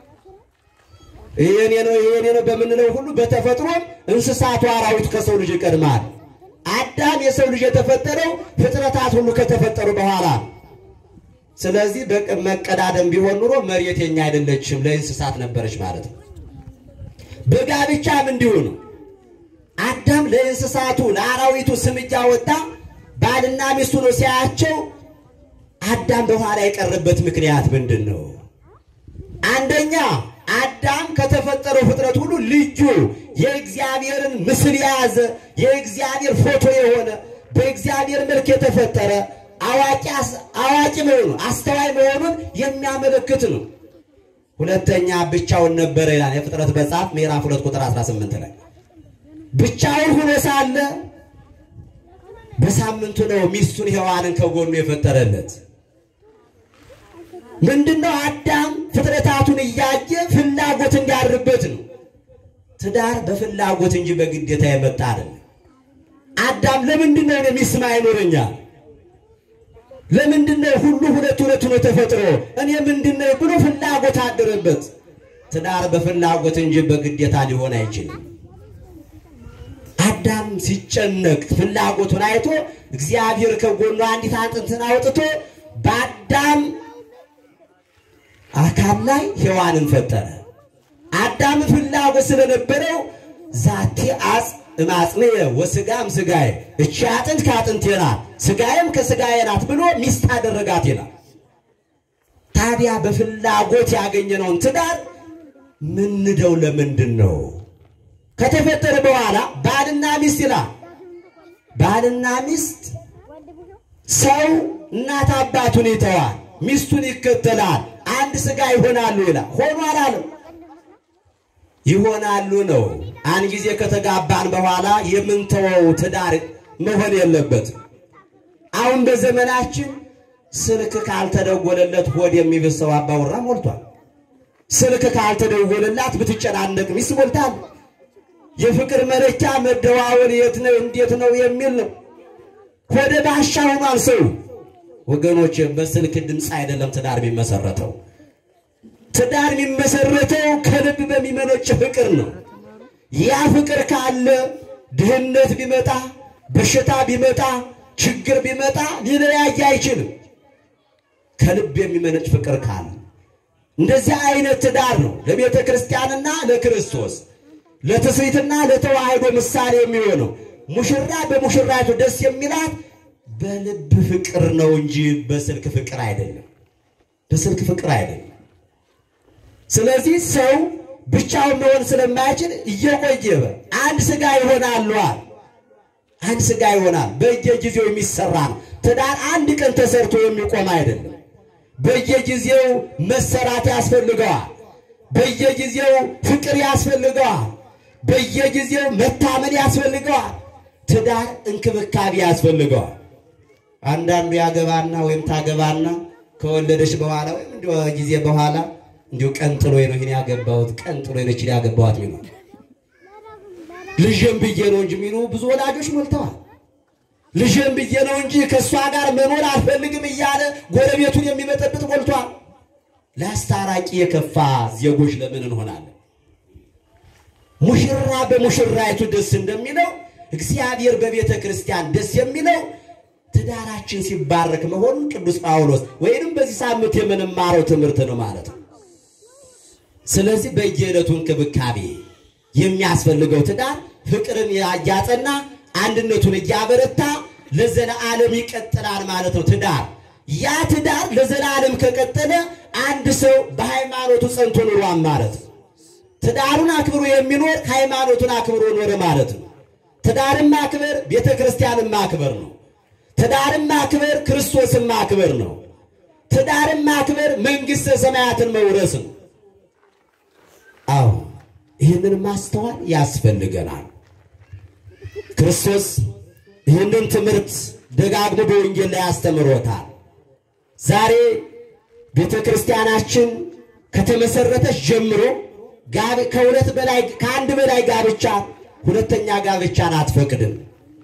ይሄኔ ነው ይሄኔ ነው በምንለው ሁሉ በተፈጥሮም እንስሳቱ አራዊቱ ከሰው ልጅ ይቀድማል። አዳም የሰው ልጅ የተፈጠረው ፍጥረታት ሁሉ ከተፈጠሩ በኋላ። ስለዚህ መቀዳደም ቢሆን ኑሮ መሬት የኛ አይደለችም ለእንስሳት ነበረች ማለት ነው። በጋብቻም እንዲሁ ነው። አዳም ለእንስሳቱ ለአራዊቱ ስም እያወጣ ባልና ሚስቱ ነው ሲያያቸው፣ አዳም በኋላ የቀረበት ምክንያት ምንድን ነው? አንደኛ አዳም ከተፈጠረው ፍጥረት ሁሉ ልዩ የእግዚአብሔርን ምስል የያዘ የእግዚአብሔር ፎቶ የሆነ በእግዚአብሔር መልክ የተፈጠረ አዋቂ መሆኑን አስተዋይ መሆኑን የሚያመለክት ነው። ሁለተኛ ብቻውን ነበረ ይላል የፍጥረት መጽሐፍ ምዕራፍ ሁለት ቁጥር 18 ላይ ብቻውን ሆኖ ሳለ በሳምንቱ ነው ሚስቱን ሔዋንን ከጎኑ የፈጠረለት። ምንድነው? አዳም ፍጥረታቱን እያየ ፍላጎት እንዲያድርበት ነው። ትዳር በፍላጎት እንጂ በግዴታ የመጣ አይደለም። አዳም ለምንድን ነው እኔ ሚስት አይኖረኛል? ለምንድን ነው ሁሉ ሁለት ሁለት ሆኖ ተፈጥሮ እኔ ምንድን ነው ብሎ ፍላጎት አደረበት። ትዳር በፍላጎት እንጂ በግዴታ ሊሆን አይችልም። አዳም ሲጨነቅ ፍላጎቱን አይቶ እግዚአብሔር ከጎኑ አንዲት አጥንትን አውጥቶ በአዳም አካል ላይ ሔዋንን ፈጠረ። አዳም ፍላጎት ስለነበረው ዛቴ አጽ እማጽንየ ወስጋም ስጋዬ፣ እቺ አጥንት ከአጥንቴ ናት ስጋዬም ከስጋዬ ናት ብሎ ሚስት አደረጋት ይላል። ታዲያ በፍላጎት ያገኘነውን ትዳር ምንደው ለምንድን ነው? ከተፈጠረ በኋላ ባልና ሚስት ይላል። ባልና ሚስት ሰው እናት አባቱን ይተዋል፣ ሚስቱን ይከተላል፣ አንድ ስጋ ይሆናሉ ይላል። ሆኖ አላለም ይሆናሉ ነው። አንድ ጊዜ ከተጋባን በኋላ የምንተወው ትዳር መሆን የለበትም። አሁን በዘመናችን ስልክ ካልተደወለለት ሆድ የሚብሰው አባወራ ሞልቷል። ስልክ ካልተደወለላት ብትጨናነቅ ሚስት ሞልታል። የፍቅር መለኪያ መደዋወል የት ነው እንዴት ነው የሚል ነው። ሆደ ባሻ ሆኗል ሰው። ወገኖች በስልክ ድምፅ አይደለም ትዳር የሚመሰረተው። ትዳር የሚመሰረተው ከልብ በሚመነጭ ፍቅር ነው። ያ ፍቅር ካለ ድህነት ቢመጣ፣ በሽታ ቢመጣ፣ ችግር ቢመጣ ሊለያይ አይችልም። ከልብ የሚመነጭ ፍቅር ካለ እንደዚህ አይነት ትዳር ነው ለቤተ ክርስቲያንና ለክርስቶስ ለትስብእትና ለተዋህዶ ምሳሌ የሚሆነው። ሙሽራ በሙሽራይቱ ደስ የሚላት በልብ ፍቅር ነው እንጂ በስልክ ፍቅር አይደለም። በስልክ ፍቅር አይደለም። ስለዚህ ሰው ብቻውን መሆን ስለማይችል እየቆየ አንድ ስጋ ይሆናሉ። አንድ ስጋ ይሆናል። በየጊዜው የሚሰራ ነው። ትዳር አንድ ቀን ተሰርቶ የሚቆም አይደለም። በየጊዜው መሰራት ያስፈልገዋል። በየጊዜው ፍቅር ያስፈልገዋል። በየጊዜው መታመን ያስፈልገዋል። ትዳር እንክብካቤ ያስፈልገዋል። አንዳንዱ ያገባና ወይም ታገባና ከወለደች በኋላ ወይም እንዲ ጊዜ በኋላ እንዲሁ ቀን ጥሎ ነው ይህን ያገባሁት ቀን ጥሎ ነው ይችል ያገባኋት ሚሉ ልጅም ብዬ ነው እንጂ ሚሉ ብዙ ወላጆች ሞልተዋል። ልጅም ብዬ ነው እንጂ ከእሷ ጋር መኖር አልፈልግም እያለ ጎረቤቱን የሚመጠብጥ ሞልቷል። ለአስታራቂ የከፋ ዜጎች ለምን እንሆናለን? ሙሽራ በሙሽራይቱ ደስ እንደሚለው እግዚአብሔር በቤተ ክርስቲያን ደስ የሚለው ትዳራችን ሲባረክ መሆኑን ቅዱስ ጳውሎስ ወይንም በዚህ ሳምንት የምንማረው ትምህርት ነው ማለት ነው። ስለዚህ በየዕለቱ እንክብካቤ የሚያስፈልገው ትዳር ፍቅርን እያጸና አንድነቱን እያበረታ ለዘለዓለም ይቀጥላል ማለት ነው። ትዳር ያ ትዳር ለዘላለም ከቀጠለ አንድ ሰው በሃይማኖቱ ጸንቶ ኑሯን ማለት ነው። ትዳሩን አክብሮ የሚኖር ሃይማኖቱን አክብሮ ኖረ ማለት ነው። ትዳርን ማክበር ቤተ ክርስቲያንን ማክበር ነው። ትዳርን ማክበር ክርስቶስን ማክበር ነው። ትዳርን ማክበር መንግሥተ ሰማያትን መውረስ ነው። አዎ ይህንን ማስተዋል ያስፈልገናል። ክርስቶስ ይህንን ትምህርት ደጋግሞ በወንጌል ላይ አስተምሮታል። ዛሬ ቤተ ክርስቲያናችን ከተመሰረተች ጀምሮ ከሁለት በላይ ከአንድ በላይ ጋብቻ ሁለተኛ ጋብቻን አትፈቅድም።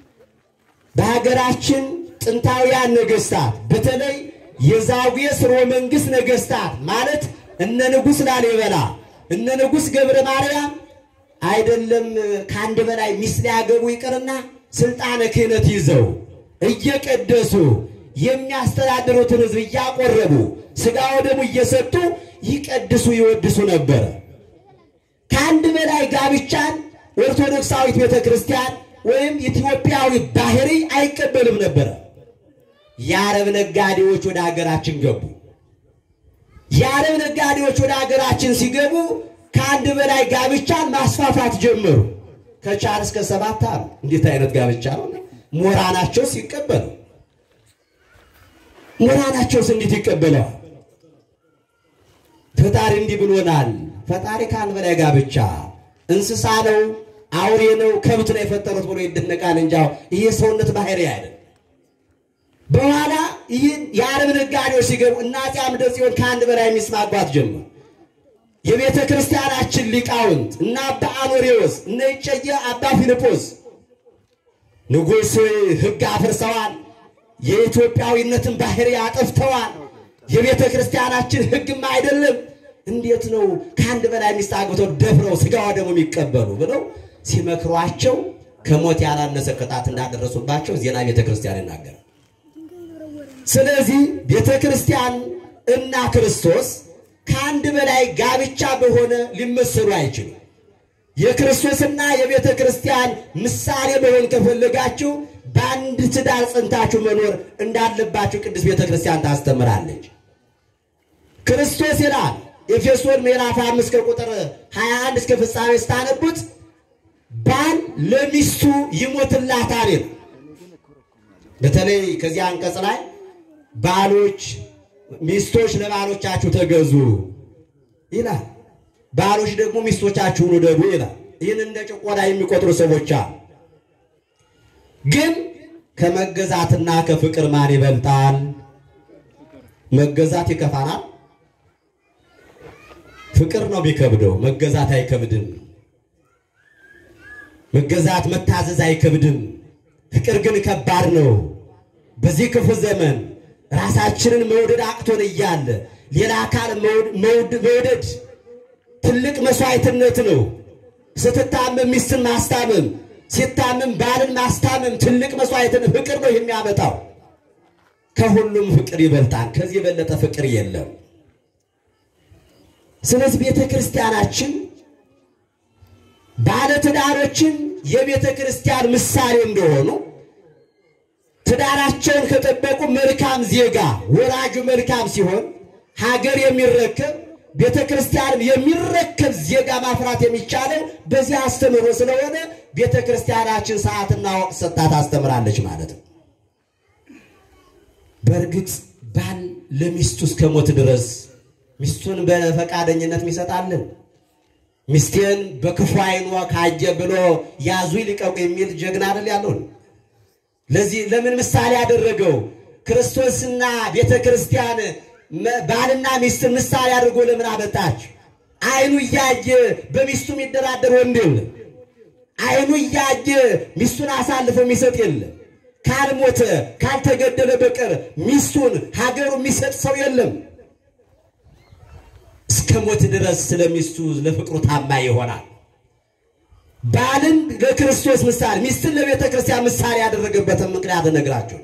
በሀገራችን ጥንታውያን ነገስታት በተለይ የዛጉዌ ሥርወ መንግሥት ነገስታት ማለት እነ ንጉሥ ላሊበላ እነ ንጉሥ ገብረ ማርያም አይደለም ከአንድ በላይ ሚስት ሊያገቡ ይቅርና ስልጣነ ክህነት ይዘው እየቀደሱ የሚያስተዳድሩትን ሕዝብ እያቆረቡ ሥጋ ወደሙ እየሰጡ ይቀድሱ ይወድሱ ነበረ። ከአንድ በላይ ጋብቻን ኦርቶዶክሳዊት ቤተ ክርስቲያን ወይም ኢትዮጵያዊ ባህሪ አይቀበልም ነበረ። የአረብ ነጋዴዎች ወደ ሀገራችን ገቡ። የአረብ ነጋዴዎች ወደ ሀገራችን ሲገቡ ከአንድ በላይ ጋብቻን ማስፋፋት ጀመሩ። ከቻር እስከ ሰባት አሉ። እንዴት አይነት ጋብቻ ነው! ሞራናቸውስ ይቀበሉ ሞራናቸውስ እንዴት ይቀበለዋል? ፈጣሪ እንዲህ ብሎናል። ፈጣሪ ከአንድ በላይ ጋብቻ እንስሳ ነው አውሬ ነው ከብት ነው የፈጠሩት ብሎ ይደነቃል እንጂ አሁን ይህ የሰውነት ባህሪ አይደል። በኋላ ይህን የአረብ ነጋዴዎች ሲገቡ እና አፄ አምደ ጽዮን ከአንድ በላይ የሚስማጓት ጀመሩ። የቤተ ክርስቲያናችን ሊቃውንት እነ አባ አኖሬዎስ እነ እጨየ አባ ፊልጶስ ንጉሥ ሕግ አፍርሰዋል። የኢትዮጵያዊነትን ባህሪ አጠፍተዋል። የቤተ ክርስቲያናችን ሕግም አይደለም። እንዴት ነው ከአንድ በላይ ሚስት አግብተው ደፍረው ስጋዋ ደግሞ የሚቀበሉ ብለው ሲመክሯቸው ከሞት ያላነሰ ቅጣት እንዳደረሱባቸው ዜና ቤተ ክርስቲያን ይናገራል። ስለዚህ ቤተ ክርስቲያን እና ክርስቶስ ከአንድ በላይ ጋብቻ በሆነ ሊመሰሉ አይችሉም። የክርስቶስና የቤተ ክርስቲያን ምሳሌ መሆን ከፈለጋችሁ በአንድ ትዳር ጸንታችሁ መኖር እንዳለባችሁ ቅዱስ ቤተ ክርስቲያን ታስተምራለች። ክርስቶስ ይላል ኤፌሶን ምዕራፍ አምስት ከቁጥር 21 እስከ ፍጻሜ ስታነቡት ባል ለሚስቱ ይሞትላታል ይላል። በተለይ ከዚህ አንቀጽ ላይ ባሎች ሚስቶች ለባሎቻችሁ ተገዙ ይላል። ባሎች ደግሞ ሚስቶቻችሁን ውደዱ ይላል። ይህን እንደ ጭቆና የሚቆጥሩ ሰዎች አሉ። ግን ከመገዛትና ከፍቅር ማን ይበልጣል? መገዛት ይከፋናል። ፍቅር ነው የሚከብደው፣ መገዛት አይከብድም። መገዛት መታዘዝ አይከብድም። ፍቅር ግን ከባድ ነው። በዚህ ክፉ ዘመን ራሳችንን መውደድ አቅቶን እያለ ሌላ አካል መውደድ ትልቅ መስዋዕትነት ነው። ስትታመም ሚስትን ማስታመም፣ ሲታመም ባልን ማስታመም ትልቅ መስዋዕትነት ፍቅር ነው የሚያመጣው። ከሁሉም ፍቅር ይበልጣል። ከዚህ የበለጠ ፍቅር የለም። ስለዚህ ቤተ ክርስቲያናችን ባለትዳሮችን የቤተ ክርስቲያን ምሳሌ እንደሆኑ ትዳራቸውን ከጠበቁ መልካም ዜጋ ወላጁ መልካም ሲሆን ሀገር የሚረከብ ቤተ ክርስቲያንም የሚረከብ ዜጋ ማፍራት የሚቻለው በዚህ አስተምህሮ ስለሆነ ቤተ ክርስቲያናችን ሰዓትና ወቅት ሰጥታ ታስተምራለች ማለት ነው። በእርግጥ ባል ለሚስቱ እስከ ሞት ድረስ ሚስቱን በፈቃደኝነት ሚሰጣለን። ሚስቴን በክፉ ዓይኗ ካየ ብሎ ያዙ ይልቀቁ የሚል ጀግና አይደል ያለውን ለዚህ ለምን ምሳሌ ያደረገው ክርስቶስና ቤተ ክርስቲያን ባልና ሚስትን ምሳሌ አድርጎ ለምን አመጣች? ዓይኑ እያየ በሚስቱ የሚደራደር ወንድ የለም። ዓይኑ እያየ ሚስቱን አሳልፎ የሚሰጥ የለም። ካልሞተ ካልተገደለ በቀር ሚስቱን ሀገሩ የሚሰጥ ሰው የለም። እስከ ሞት ድረስ ስለ ሚስቱ ለፍቅሩ ታማኝ ይሆናል። ባልን ለክርስቶስ ምሳሌ ሚስትን ለቤተ ክርስቲያን ምሳሌ ያደረገበትን ምክንያት እነግራችሁ።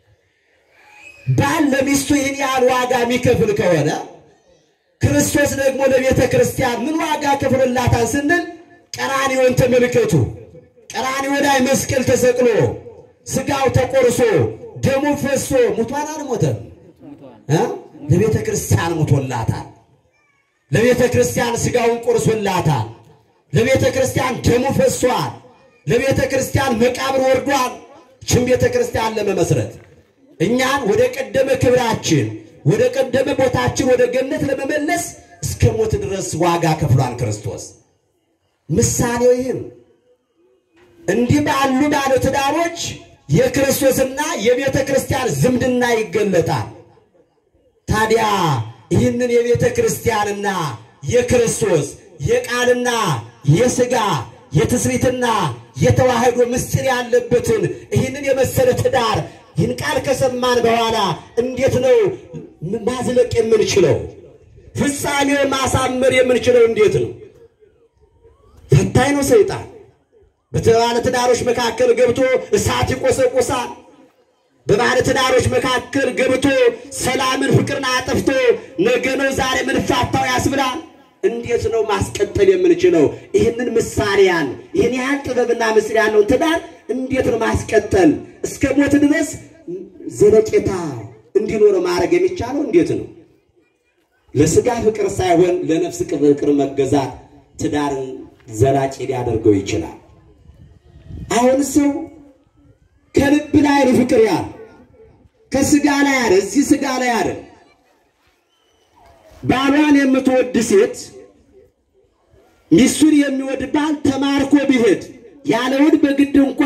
ባል ለሚስቱ ይህን ያህል ዋጋ የሚከፍል ከሆነ ክርስቶስ ደግሞ ለቤተ ክርስቲያን ምን ዋጋ ከፍሎላታል ስንል ቀራንዮን ተመልከቱ። ቀራንዮ ላይ መስቀል ተሰቅሎ ስጋው ተቆርሶ ደሙ ፈሶ ሙቷን አልሞተም እ ለቤተ ክርስቲያን ሙቶላታል። ለቤተ ክርስቲያን ስጋውን ቆርሶላታል። ለቤተ ክርስቲያን ደሙ ፈሷል። ለቤተ ክርስቲያን መቃብር ወርዷል። ችን ቤተ ክርስቲያን ለመመስረት እኛን ወደ ቀደመ ክብራችን ወደ ቀደመ ቦታችን ወደ ገነት ለመመለስ እስከ ሞት ድረስ ዋጋ ከፍሏል ክርስቶስ። ምሳሌው ይህም እንዲህ ባሉ ባለ ትዳሮች የክርስቶስና የቤተ ክርስቲያን ዝምድና ይገለጣል። ታዲያ ይህንን የቤተ ክርስቲያንና የክርስቶስ የቃልና የሥጋ የትስብእትና የተዋህዶ ምስጢር ያለበትን ይህንን የመሰለ ትዳር ይህን ቃል ከሰማን በኋላ እንዴት ነው ማዝለቅ የምንችለው? ፍጻሜው ማሳመር የምንችለው እንዴት ነው? ፈታኝ ነው ሰይጣን። በባለ ትዳሮች መካከል ገብቶ እሳት ይቆሰቁሳል። በባለ ትዳሮች መካከል ገብቶ ሰላምን፣ ፍቅርን አጠፍቶ ነገ ነው ዛሬ ምንፋታው ያስብላል። እንዴት ነው ማስቀጠል የምንችለው? ይህንን ምሳሌያን ይህን ያህል ጥበብና ምስል ያለውን ትዳር እንዴት ነው ማስቀጠል እስከ ሞት ድረስ ዘለቄታ እንዲኖረው ማድረግ የሚቻለው እንዴት ነው? ለስጋ ፍቅር ሳይሆን ለነፍስ ፍቅር መገዛት ትዳርን ዘላቂ ሊያደርገው ይችላል። አሁን ሰው ከልብ ላይ ነው ፍቅር ያለ ከስጋ ላይ ያለ እዚህ ስጋ ላይ ያለ ባሏን የምትወድ ሴት ሚስቱን የሚወድ ባል ተማርኮ ቢሄድ ያለውን በግድ እንኳ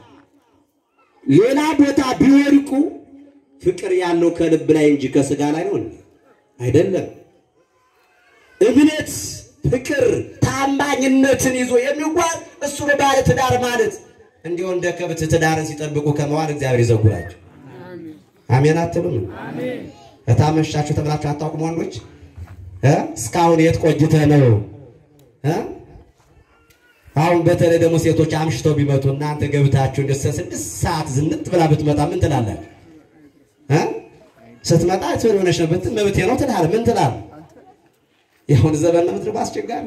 ሌላ ቦታ ቢወድቁ ፍቅር ያለው ከልብ ላይ እንጂ ከስጋ ላይ ነው አይደለም። እምነት፣ ፍቅር፣ ታማኝነትን ይዞ የሚጓዝ እሱ ባለ ትዳር ማለት እንዲሁ እንደ ከብት ትዳርን ሲጠብቁ ከመዋል እግዚአብሔር ይዘጉራቸው። አሜን አትሉም? እታመሻችሁ ተብላችሁ አታውቁም? ወንዶች እ እስካሁን የት ቆይተህ ነው እ አሁን በተለይ ደግሞ ሴቶች አምሽተው ቢመጡ እናንተ ገብታችሁ እንደ ስድስት ሰዓት ዝንጥ ብላ ብትመጣ ምን ትላላችሁ? እ ስትመጣ ምን ሆነሽ ነው ብትል መብቴ ነው ትላለህ። ምን ትላለህ? የአሁን ዘመን ነው ምድር አስቸጋሪ።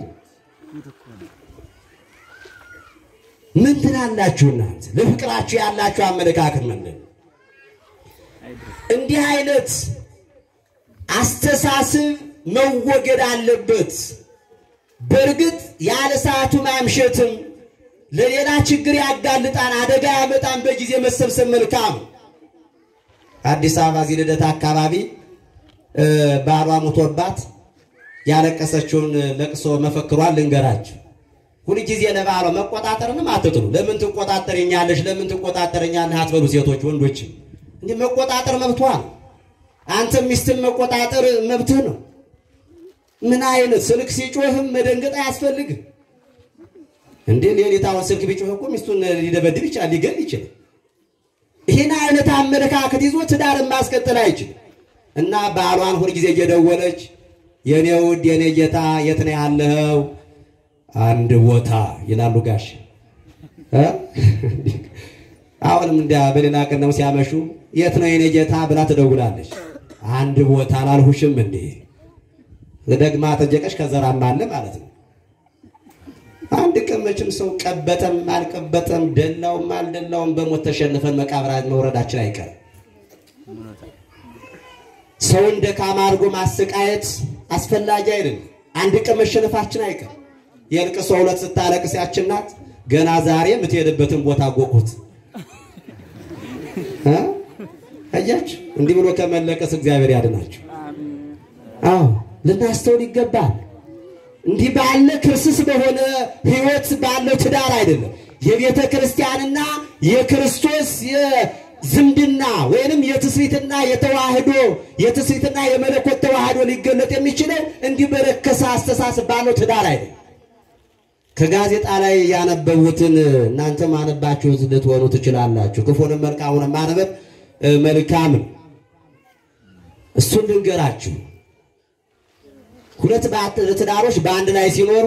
ምን ትላላችሁ እናንተ? ለፍቅራችሁ ያላችሁ አመለካከት ምንድን ነው? እንዲህ አይነት አስተሳሰብ መወገድ አለበት። በእርግጥ ያለ ሰዓቱ ማምሸትም ለሌላ ችግር ያጋልጣን፣ አደጋ ያመጣን። በጊዜ መሰብሰብ መልካም። አዲስ አበባ እዚህ ልደታ አካባቢ ባሏ ሞቶባት ያለቀሰችውን ለቅሶ መፈክሯን ልንገራችሁ። ሁልጊዜ ለባሏ መቆጣጠርንም አትጥሉ። ለምን ትቆጣጠረኛለሽ? ለምን ትቆጣጠረኛለህ አትበሉ። ሴቶች ወንዶችም እንዲህ መቆጣጠር መብቷ ነው። አንተም ሚስትን መቆጣጠር መብትህ ነው። ምን አይነት ስልክ ሲጮህም መደንገጥ አያስፈልግም እንዴ? ሌሊት አሁን ስልክ ቢጮህ እኮ ሚስቱን ሊደበድብ ይችላል፣ ሊገል ይችላል። ይህን አይነት አመለካከት ይዞ ትዳርን ማስቀጠል አይችልም። እና ባሏን ሁልጊዜ እየደወለች የኔ ውድ የኔ ጌታ የት ነው ያለኸው? አንድ ቦታ ይላሉ ጋሽ እ አሁንም እንዲያ በሌላ ቀን ነው ሲያመሹ የት ነው የኔ ጌታ ብላ ትደውላለች። አንድ ቦታ አላልሁሽም እንዴ? ደግማ ጠየቀች። ከዘራም አለ ማለት ነው። አንድ ቀን መቼም ሰው ቀበጠም አልቀበጠም ደላውም አልደላውም በሞት ተሸንፈን መቃብር መውረዳችን አይቀርም። ሰውን ደካማ አድርጎ ማሰቃየት አስፈላጊ አይደለም። አንድ ቀን መሸነፋችን አይቀርም። የልቅሶ ሁለት ስታለቅስ ያችን ናት ገና ዛሬ የምትሄድበትን ቦታ ጎቁት አያችሁ። እንዲህ ብሎ ከመለቀስ እግዚአብሔር ያድናችሁ። አዎ ልናስተውል ይገባል። እንዲህ ባለ ክርስስ በሆነ ሕይወት ባለው ትዳር አይደለም የቤተ ክርስቲያንና የክርስቶስ የዝምድና ወይንም የትስሪትና የተዋህዶ የትስሪትና የመለኮት ተዋህዶ ሊገለጥ የሚችለው እንዲህ በረከሰ አስተሳሰብ ባለው ትዳር አይደለም። ከጋዜጣ ላይ ያነበቡትን እናንተ ማነባችሁት ልትሆኑ ትችላላችሁ። ክፉንም መልካሙንም ማንበብ መልካም ነው። እሱን ልንገራችሁ። ሁለት ትዳሮች በአንድ ላይ ሲኖሩ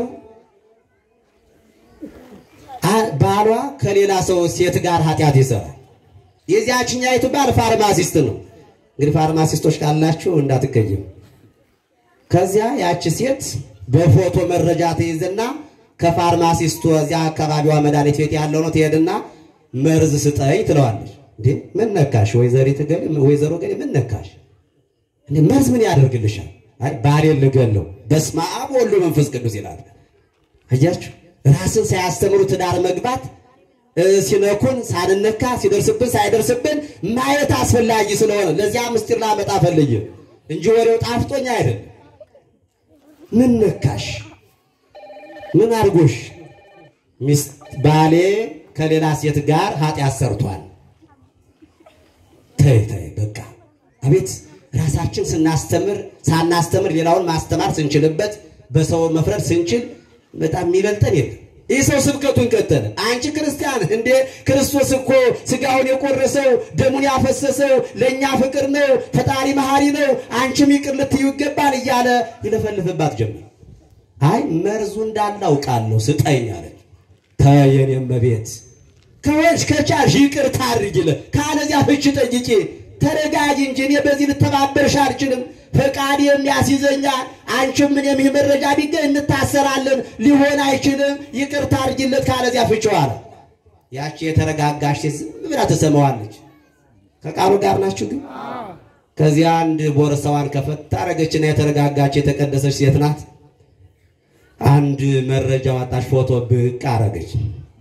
ባሏ ከሌላ ሰው ሴት ጋር ኃጢአት ይሰራል። የዚያችኛይቱ ባል ፋርማሲስት ነው። እንግዲህ ፋርማሲስቶች ካላችሁ እንዳትቀይም። ከዚያ ያቺ ሴት በፎቶ መረጃ ትይዝና ከፋርማሲስቱ እዚያ አካባቢዋ መድኃኒት ቤት ያለው ነው ትሄድና መርዝ ስጠኝ ትለዋለች። እንዴ ምን ነካሽ? ወይዘሪት ገሌ ወይዘሮ ገሌ ምን ነካሽ? እንዴ መርዝ ምን ያደርግልሻል? አይ ባሌን ልገለው። በስመ አብ ወወልድ ወመንፈስ ቅዱስ ይላል። አያችሁ፣ ራስን ሳያስተምሩ ትዳር መግባት ሲነኩን ሳንነካ ሲደርስብን ሳይደርስብን ማየት አስፈላጊ ስለሆነ ለዚያ ምስጢር ላመጣ ፈልጌ እንጂ ወሬው ጣፍጦኝ አይደለም። ምን ነካሽ? ምን አድርጎሽ? ሚስት ባሌ ከሌላ ሴት ጋር ኃጢአት ሰርቷል። ተይ ተይ በቃ አቤት ራሳችን ስናስተምር ሳናስተምር ሌላውን ማስተማር ስንችልበት በሰው መፍረድ ስንችል በጣም የሚበልጠን የለም። ይህ ሰው ስብከቱን ቀጠለ። አንቺ ክርስቲያን እንዴ ክርስቶስ እኮ ስጋውን የቆረሰው ደሙን ያፈሰሰው ለእኛ ፍቅር ነው፣ ፈጣሪ መሐሪ ነው፣ አንቺም ይቅር ልትዩ ይገባል እያለ ይለፈልፍባት ጀመር። አይ መርዙ እንዳለ አውቃለሁ ስጠኝ አለች። ተየኔ እመቤት ከወንሽ ከቻልሽ ይቅርታ አድርጊለት፣ ካለዚያ ፍች ጠይቂ ተረጋጊ እንጂ እኔ በዚህ ልተባበርሽ አልችልም። ፈቃድ የሚያስይዘኛል። አንቺም እኔም ይህ መረጃ ቢገኝ እንታሰራለን። ሊሆን አይችልም። ይቅርታ አድርጊለት፣ ካለዚያ ፍቺው አለ። ያቺ የተረጋጋሽ ሴት ዝም ብላ ትሰማዋለች። ከቃሉ ጋር ናችሁ ግን ከዚያ አንድ ቦርሳዋን ከፈት ታረገችና የተረጋጋች የተቀደሰች ሴት ናት። አንድ መረጃ ዋጣች፣ ፎቶ ብቅ አረገች።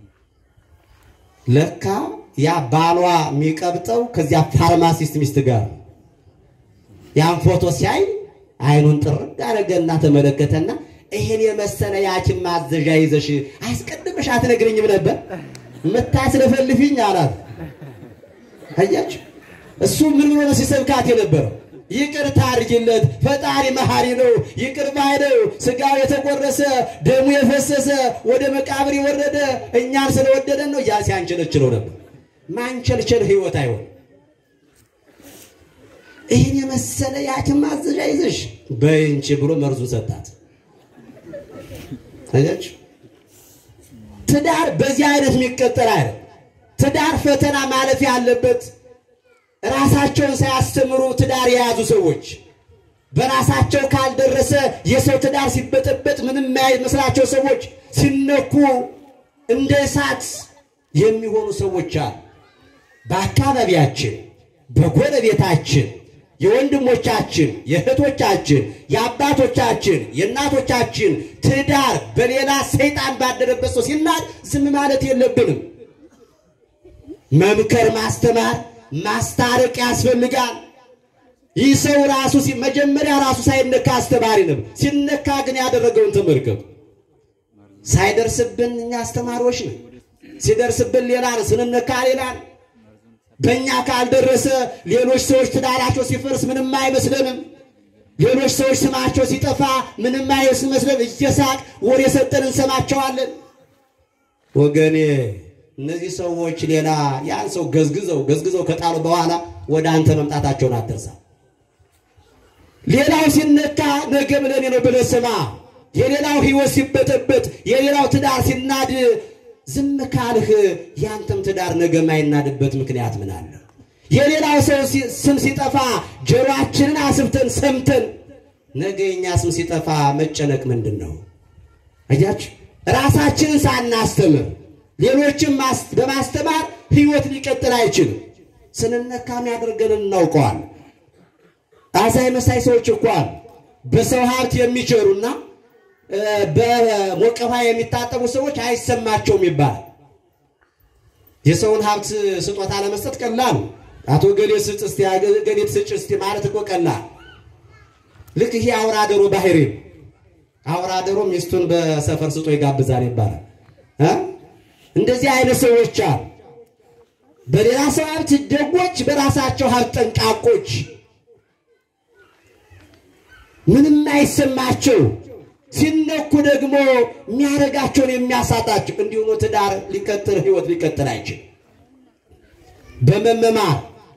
ለካ ያ ባሏ የሚቀብጠው ከዚያ ፋርማሲስት ሚስት ጋር ያን ፎቶ ሲያይ አይኑን ጥርግ አረገና ተመለከተና ይሄን የመሰለ ያችን ማዘዣ ይዘሽ አስቀድመሽ አትነግረኝም ነበር የምታስለፈልፊኝ አላት። አያችሁ እሱ ምን ብሎ ነው ሲሰብካት የነበረው? ይቅርታ አድርጊለት፣ ፈጣሪ መሐሪ ነው፣ ይቅር ባይ ነው። ስጋው የተቆረሰ ደሙ የፈሰሰ ወደ መቃብር የወረደ እኛን ስለወደደን ነው ያ ሲያንቸለችለው ነበር። ማንቸልቸል ህይወት አይሆን። ይህን የመሰለ ያችን ማዘዣ ይዘሽ በይንቺ ብሎ መርዙን ሰጣት። አያችሁ ትዳር በዚህ አይነት የሚቀጠል አይደል። ትዳር ፈተና ማለፍ ያለበት ራሳቸውን ሳያስተምሩ ትዳር የያዙ ሰዎች በራሳቸው ካልደረሰ የሰው ትዳር ሲበጠበጥ ምንም የማይመስላቸው ሰዎች ሲነኩ እንደ እሳት የሚሆኑ ሰዎች አሉ። በአካባቢያችን፣ በጎረቤታችን የወንድሞቻችን፣ የእህቶቻችን፣ የአባቶቻችን፣ የእናቶቻችን ትዳር በሌላ ሰይጣን ባደረበት ሰው ሲናድ ዝም ማለት የለብንም። መምከር፣ ማስተማር፣ ማስታረቅ ያስፈልጋል። ይህ ሰው ራሱ መጀመሪያ ራሱ ሳይነካ አስተማሪ ነው። ሲነካ ግን ያደረገውን ተመልከቱ። ሳይደርስብን እኛ አስተማሪዎች ነን። ሲደርስብን ሌላ ነው፣ ስንነካ ሌላ ነው። በእኛ ካልደረሰ ሌሎች ሰዎች ትዳራቸው ሲፈርስ ምንም አይመስለንም። ሌሎች ሰዎች ስማቸው ሲጠፋ ምንም አይመስለን። እየሳቅ ወሬ ሰጠን እንሰማቸዋለን። ወገኔ እነዚህ ሰዎች ሌላ ያን ሰው ገዝግዘው ገዝግዘው ከጣሉ በኋላ ወደ አንተ መምጣታቸውን አትርሳ። ሌላው ሲነካ ነገ ብለኔ ነው ብለህ ስማ። የሌላው ሕይወት ሲበጠበጥ የሌላው ትዳር ሲናድ ዝም ካልህ ያንተም ትዳር ነገ የማይናድበት ምክንያት ምን አለ? የሌላው ሰው ስም ሲጠፋ ጆሮአችንን አስብተን ሰምተን ነገ የኛ ስም ሲጠፋ መጨነቅ ምንድን ነው? አያችሁ፣ ራሳችንን ሳናስተምር ሌሎችን በማስተማር ሕይወት ሊቀጥል አይችልም። ስንነካም ያደርገንን እናውቀዋል። አዛኝ መሳይ ሰዎች እኮ አሉ በሰው ሀብት የሚቸሩና በሞቀ ውሃ የሚታጠቡ ሰዎች አይሰማቸውም ይባላል። የሰውን ሀብት ስጦታ ለመስጠት ቀላል አቶ ገሌ ስጥ እስቲ ገሌ ትስጭ እስቲ ማለት እኮ ቀላል። ልክ ይሄ አውራ ዶሮ ባህሪ አውራ ዶሮ ሚስቱን በሰፈር ስጦ ይጋብዛል ይባላል። እንደዚህ አይነት ሰዎች አሉ። በሌላ ሰው ሀብት ደጎች፣ በራሳቸው ሀብት ጠንቃቆች፣ ምንም አይሰማቸው ሲነኩ ደግሞ የሚያደርጋቸውን የሚያሳጣቸው እንዲሁም ትዳር ሊቀጥል ህይወት ሊቀጥል አይችል። በመመማር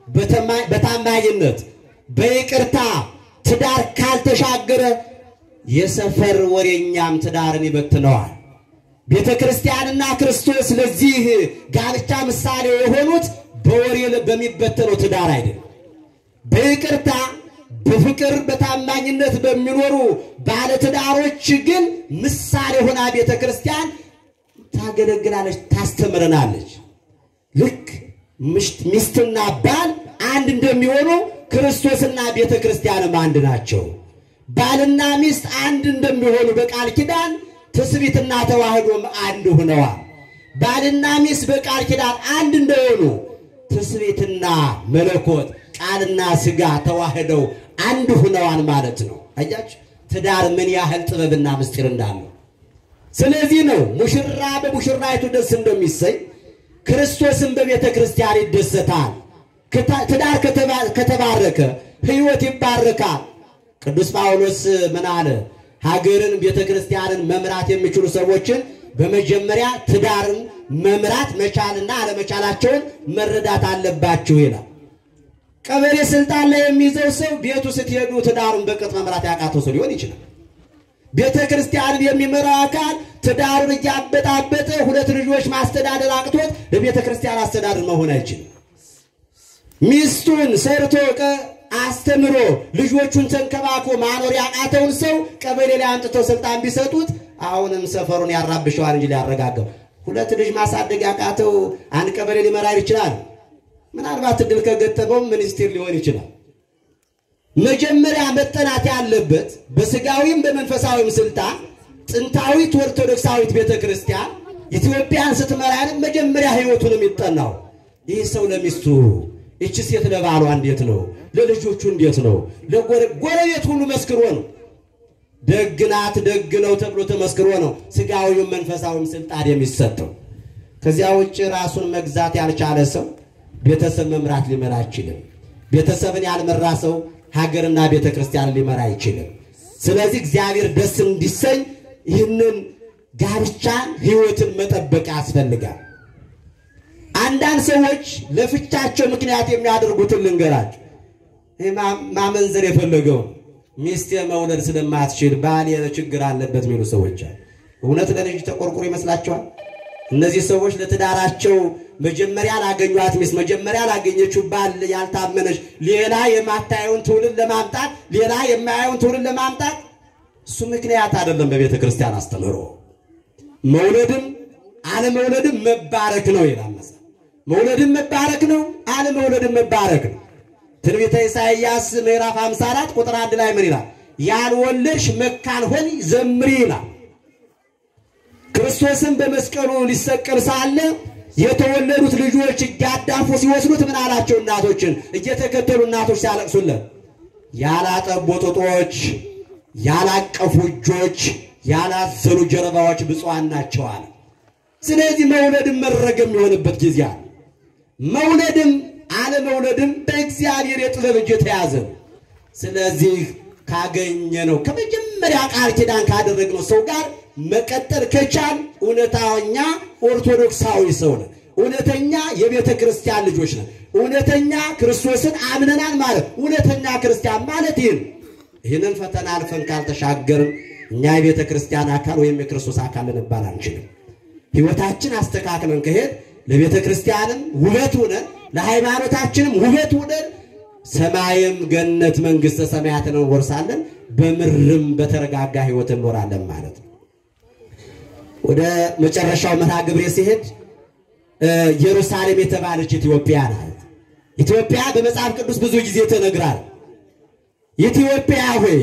በታማኝነት በይቅርታ ትዳር ካልተሻገረ የሰፈር ወሬኛም ትዳርን ይበትነዋል። ቤተ ክርስቲያንና ክርስቶስ ለዚህ ጋብቻ ምሳሌ የሆኑት በወሬ በሚበተነው ትዳር አይደለም፣ በይቅርታ በፍቅር በታማኝነት በሚኖሩ ባለትዳሮች ግን ምሳሌ ሆና ቤተ ክርስቲያን ታገለግላለች፣ ታስተምረናለች። ልክ ሚስትና ባል አንድ እንደሚሆኑ ክርስቶስና ቤተ ክርስቲያንም አንድ ናቸው። ባልና ሚስት አንድ እንደሚሆኑ በቃል ኪዳን ትስቢትና ተዋህዶም አንድ ሆነዋል። ባልና ሚስት በቃል ኪዳን አንድ እንደሆኑ ትስቢትና መለኮት ቃልና ሥጋ ተዋህደው አንድ ሁነዋል ማለት ነው። አያችሁ ትዳር ምን ያህል ጥበብና ምስጢር እንዳለው። ስለዚህ ነው ሙሽራ በሙሽራይቱ ደስ እንደሚሰኝ ክርስቶስን በቤተ ክርስቲያን ይደሰታል። ትዳር ከተባረከ ሕይወት ይባረካል። ቅዱስ ጳውሎስ ምን አለ? ሀገርን ቤተ ክርስቲያንን መምራት የሚችሉ ሰዎችን በመጀመሪያ ትዳርን መምራት መቻልና አለመቻላቸውን መረዳት አለባችሁ ይላል። ቀበሌ ስልጣን ላይ የሚይዘው ሰው ቤቱ ስትሄዱ ትዳሩን በቅጥ መምራት ያቃተው ሰው ሊሆን ይችላል። ቤተ ክርስቲያንን የሚመራው አካል ትዳሩን እያበጣበጠ ሁለት ልጆች ማስተዳደር አቅቶት ለቤተ ክርስቲያን አስተዳደር መሆን አይችልም። ሚስቱን ሰርቶ አስተምሮ ልጆቹን ተንከባክቦ ማኖር ያቃተውን ሰው ቀበሌ ላይ አምጥተው ስልጣን ቢሰጡት አሁንም ሰፈሩን ያራብሸዋል እንጂ ሊያረጋገው። ሁለት ልጅ ማሳደግ ያቃተው አንድ ቀበሌ ሊመራ ይችላል። ምናልባት እድል ከገጠመው ሚኒስቴር ሊሆን ይችላል። መጀመሪያ መጠናት ያለበት በስጋዊም በመንፈሳዊም ስልጣን ጥንታዊት ኦርቶዶክሳዊት ቤተ ክርስቲያን ኢትዮጵያን ስትመራንም መጀመሪያ ሕይወቱን የሚጠናው ይህ ሰው ለሚስቱ ይቺ ሴት ለባሏ እንዴት ነው? ለልጆቹ እንዴት ነው? ለጎረቤት ሁሉ መስክሮ ነው። ደግ ናት ደግ ነው ተብሎ ተመስክሮ ነው ስጋዊም መንፈሳዊም ስልጣን የሚሰጠው። ከዚያ ውጭ ራሱን መግዛት ያልቻለ ሰው ቤተሰብ መምራት ሊመራ አይችልም። ቤተሰብን ያልመራ ሰው ሀገርና ቤተ ክርስቲያን ሊመራ አይችልም። ስለዚህ እግዚአብሔር ደስ እንዲሰኝ ይህንን ጋብቻን ሕይወትን መጠበቅ ያስፈልጋል። አንዳንድ ሰዎች ለፍቻቸው ምክንያት የሚያደርጉትን ልንገራቸው። ይህ ማመንዘር የፈለገው ሚስቴ መውለድ ስለማትችል ባል ችግር አለበት የሚሉ ሰዎች አሉ። እውነት ለልጅ ተቆርቁሮ ይመስላችኋል? እነዚህ ሰዎች ለትዳራቸው መጀመሪያ ላገኟት ሚስት መጀመሪያ ላገኘችው ባል ያልታመነች ሌላ የማታየውን ትውልድ ለማምጣት ሌላ የማያየውን ትውልድ ለማምጣት እሱ ምክንያት አይደለም። በቤተ ክርስቲያን አስተምህሮ መውለድም አለመውለድም መባረክ ነው ይላል መጽሐፍ። መውለድም መባረክ ነው፣ አለመውለድም መባረክ ነው። ትንቢተ ኢሳይያስ ምዕራፍ 54 ቁጥር አንድ ላይ ምን ይላል? ያልወለድሽ መካን ሆይ ዘምሪ ይላል። ክርስቶስን በመስቀሉ ሊሰቀል ሳለ የተወለዱት ልጆች እያዳፉ ሲወስዱት ምን አላቸው? እናቶችን እየተከተሉ እናቶች ሲያለቅሱለት ያላጠቡ ጡቶች፣ ያላቀፉ እጆች፣ ያላዘሉ ጀርባዎች ብፁዓን ናቸው አለ። ስለዚህ መውለድም መረገም የሚሆንበት ጊዜ አለ። መውለድም አለመውለድም በእግዚአብሔር የጥበብ እጅ የተያዘ ነው። ስለዚህ ካገኘ ነው ከመጀመሪያ ቃል ኪዳን ካደረግነው ሰው ጋር መቀጠል ከቻል እውነተኛ ኦርቶዶክሳዊ ሰው ነን። እውነተኛ የቤተ ክርስቲያን ልጆች ነን። እውነተኛ ክርስቶስን አምነናል ማለት እውነተኛ ክርስቲያን ማለት ይህን ይህንን ፈተና አልፈን ካልተሻገርን እኛ የቤተ ክርስቲያን አካል ወይም የክርስቶስ አካል ልንባል አንችልም። ሕይወታችን አስተካክለን ከሄድ ለቤተ ክርስቲያንም ውበት ሆነን ለሃይማኖታችንም ውበት ሆነን ሰማይም ገነት መንግሥተ ሰማያትን እንወርሳለን። በምድርም በተረጋጋ ሕይወት እንኖራለን ማለት ነው። ወደ መጨረሻው መርሃ ግብሬ ሲሄድ ኢየሩሳሌም የተባለች ኢትዮጵያ ናት። ኢትዮጵያ በመጽሐፍ ቅዱስ ብዙ ጊዜ ተነግራል። ኢትዮጵያ ሆይ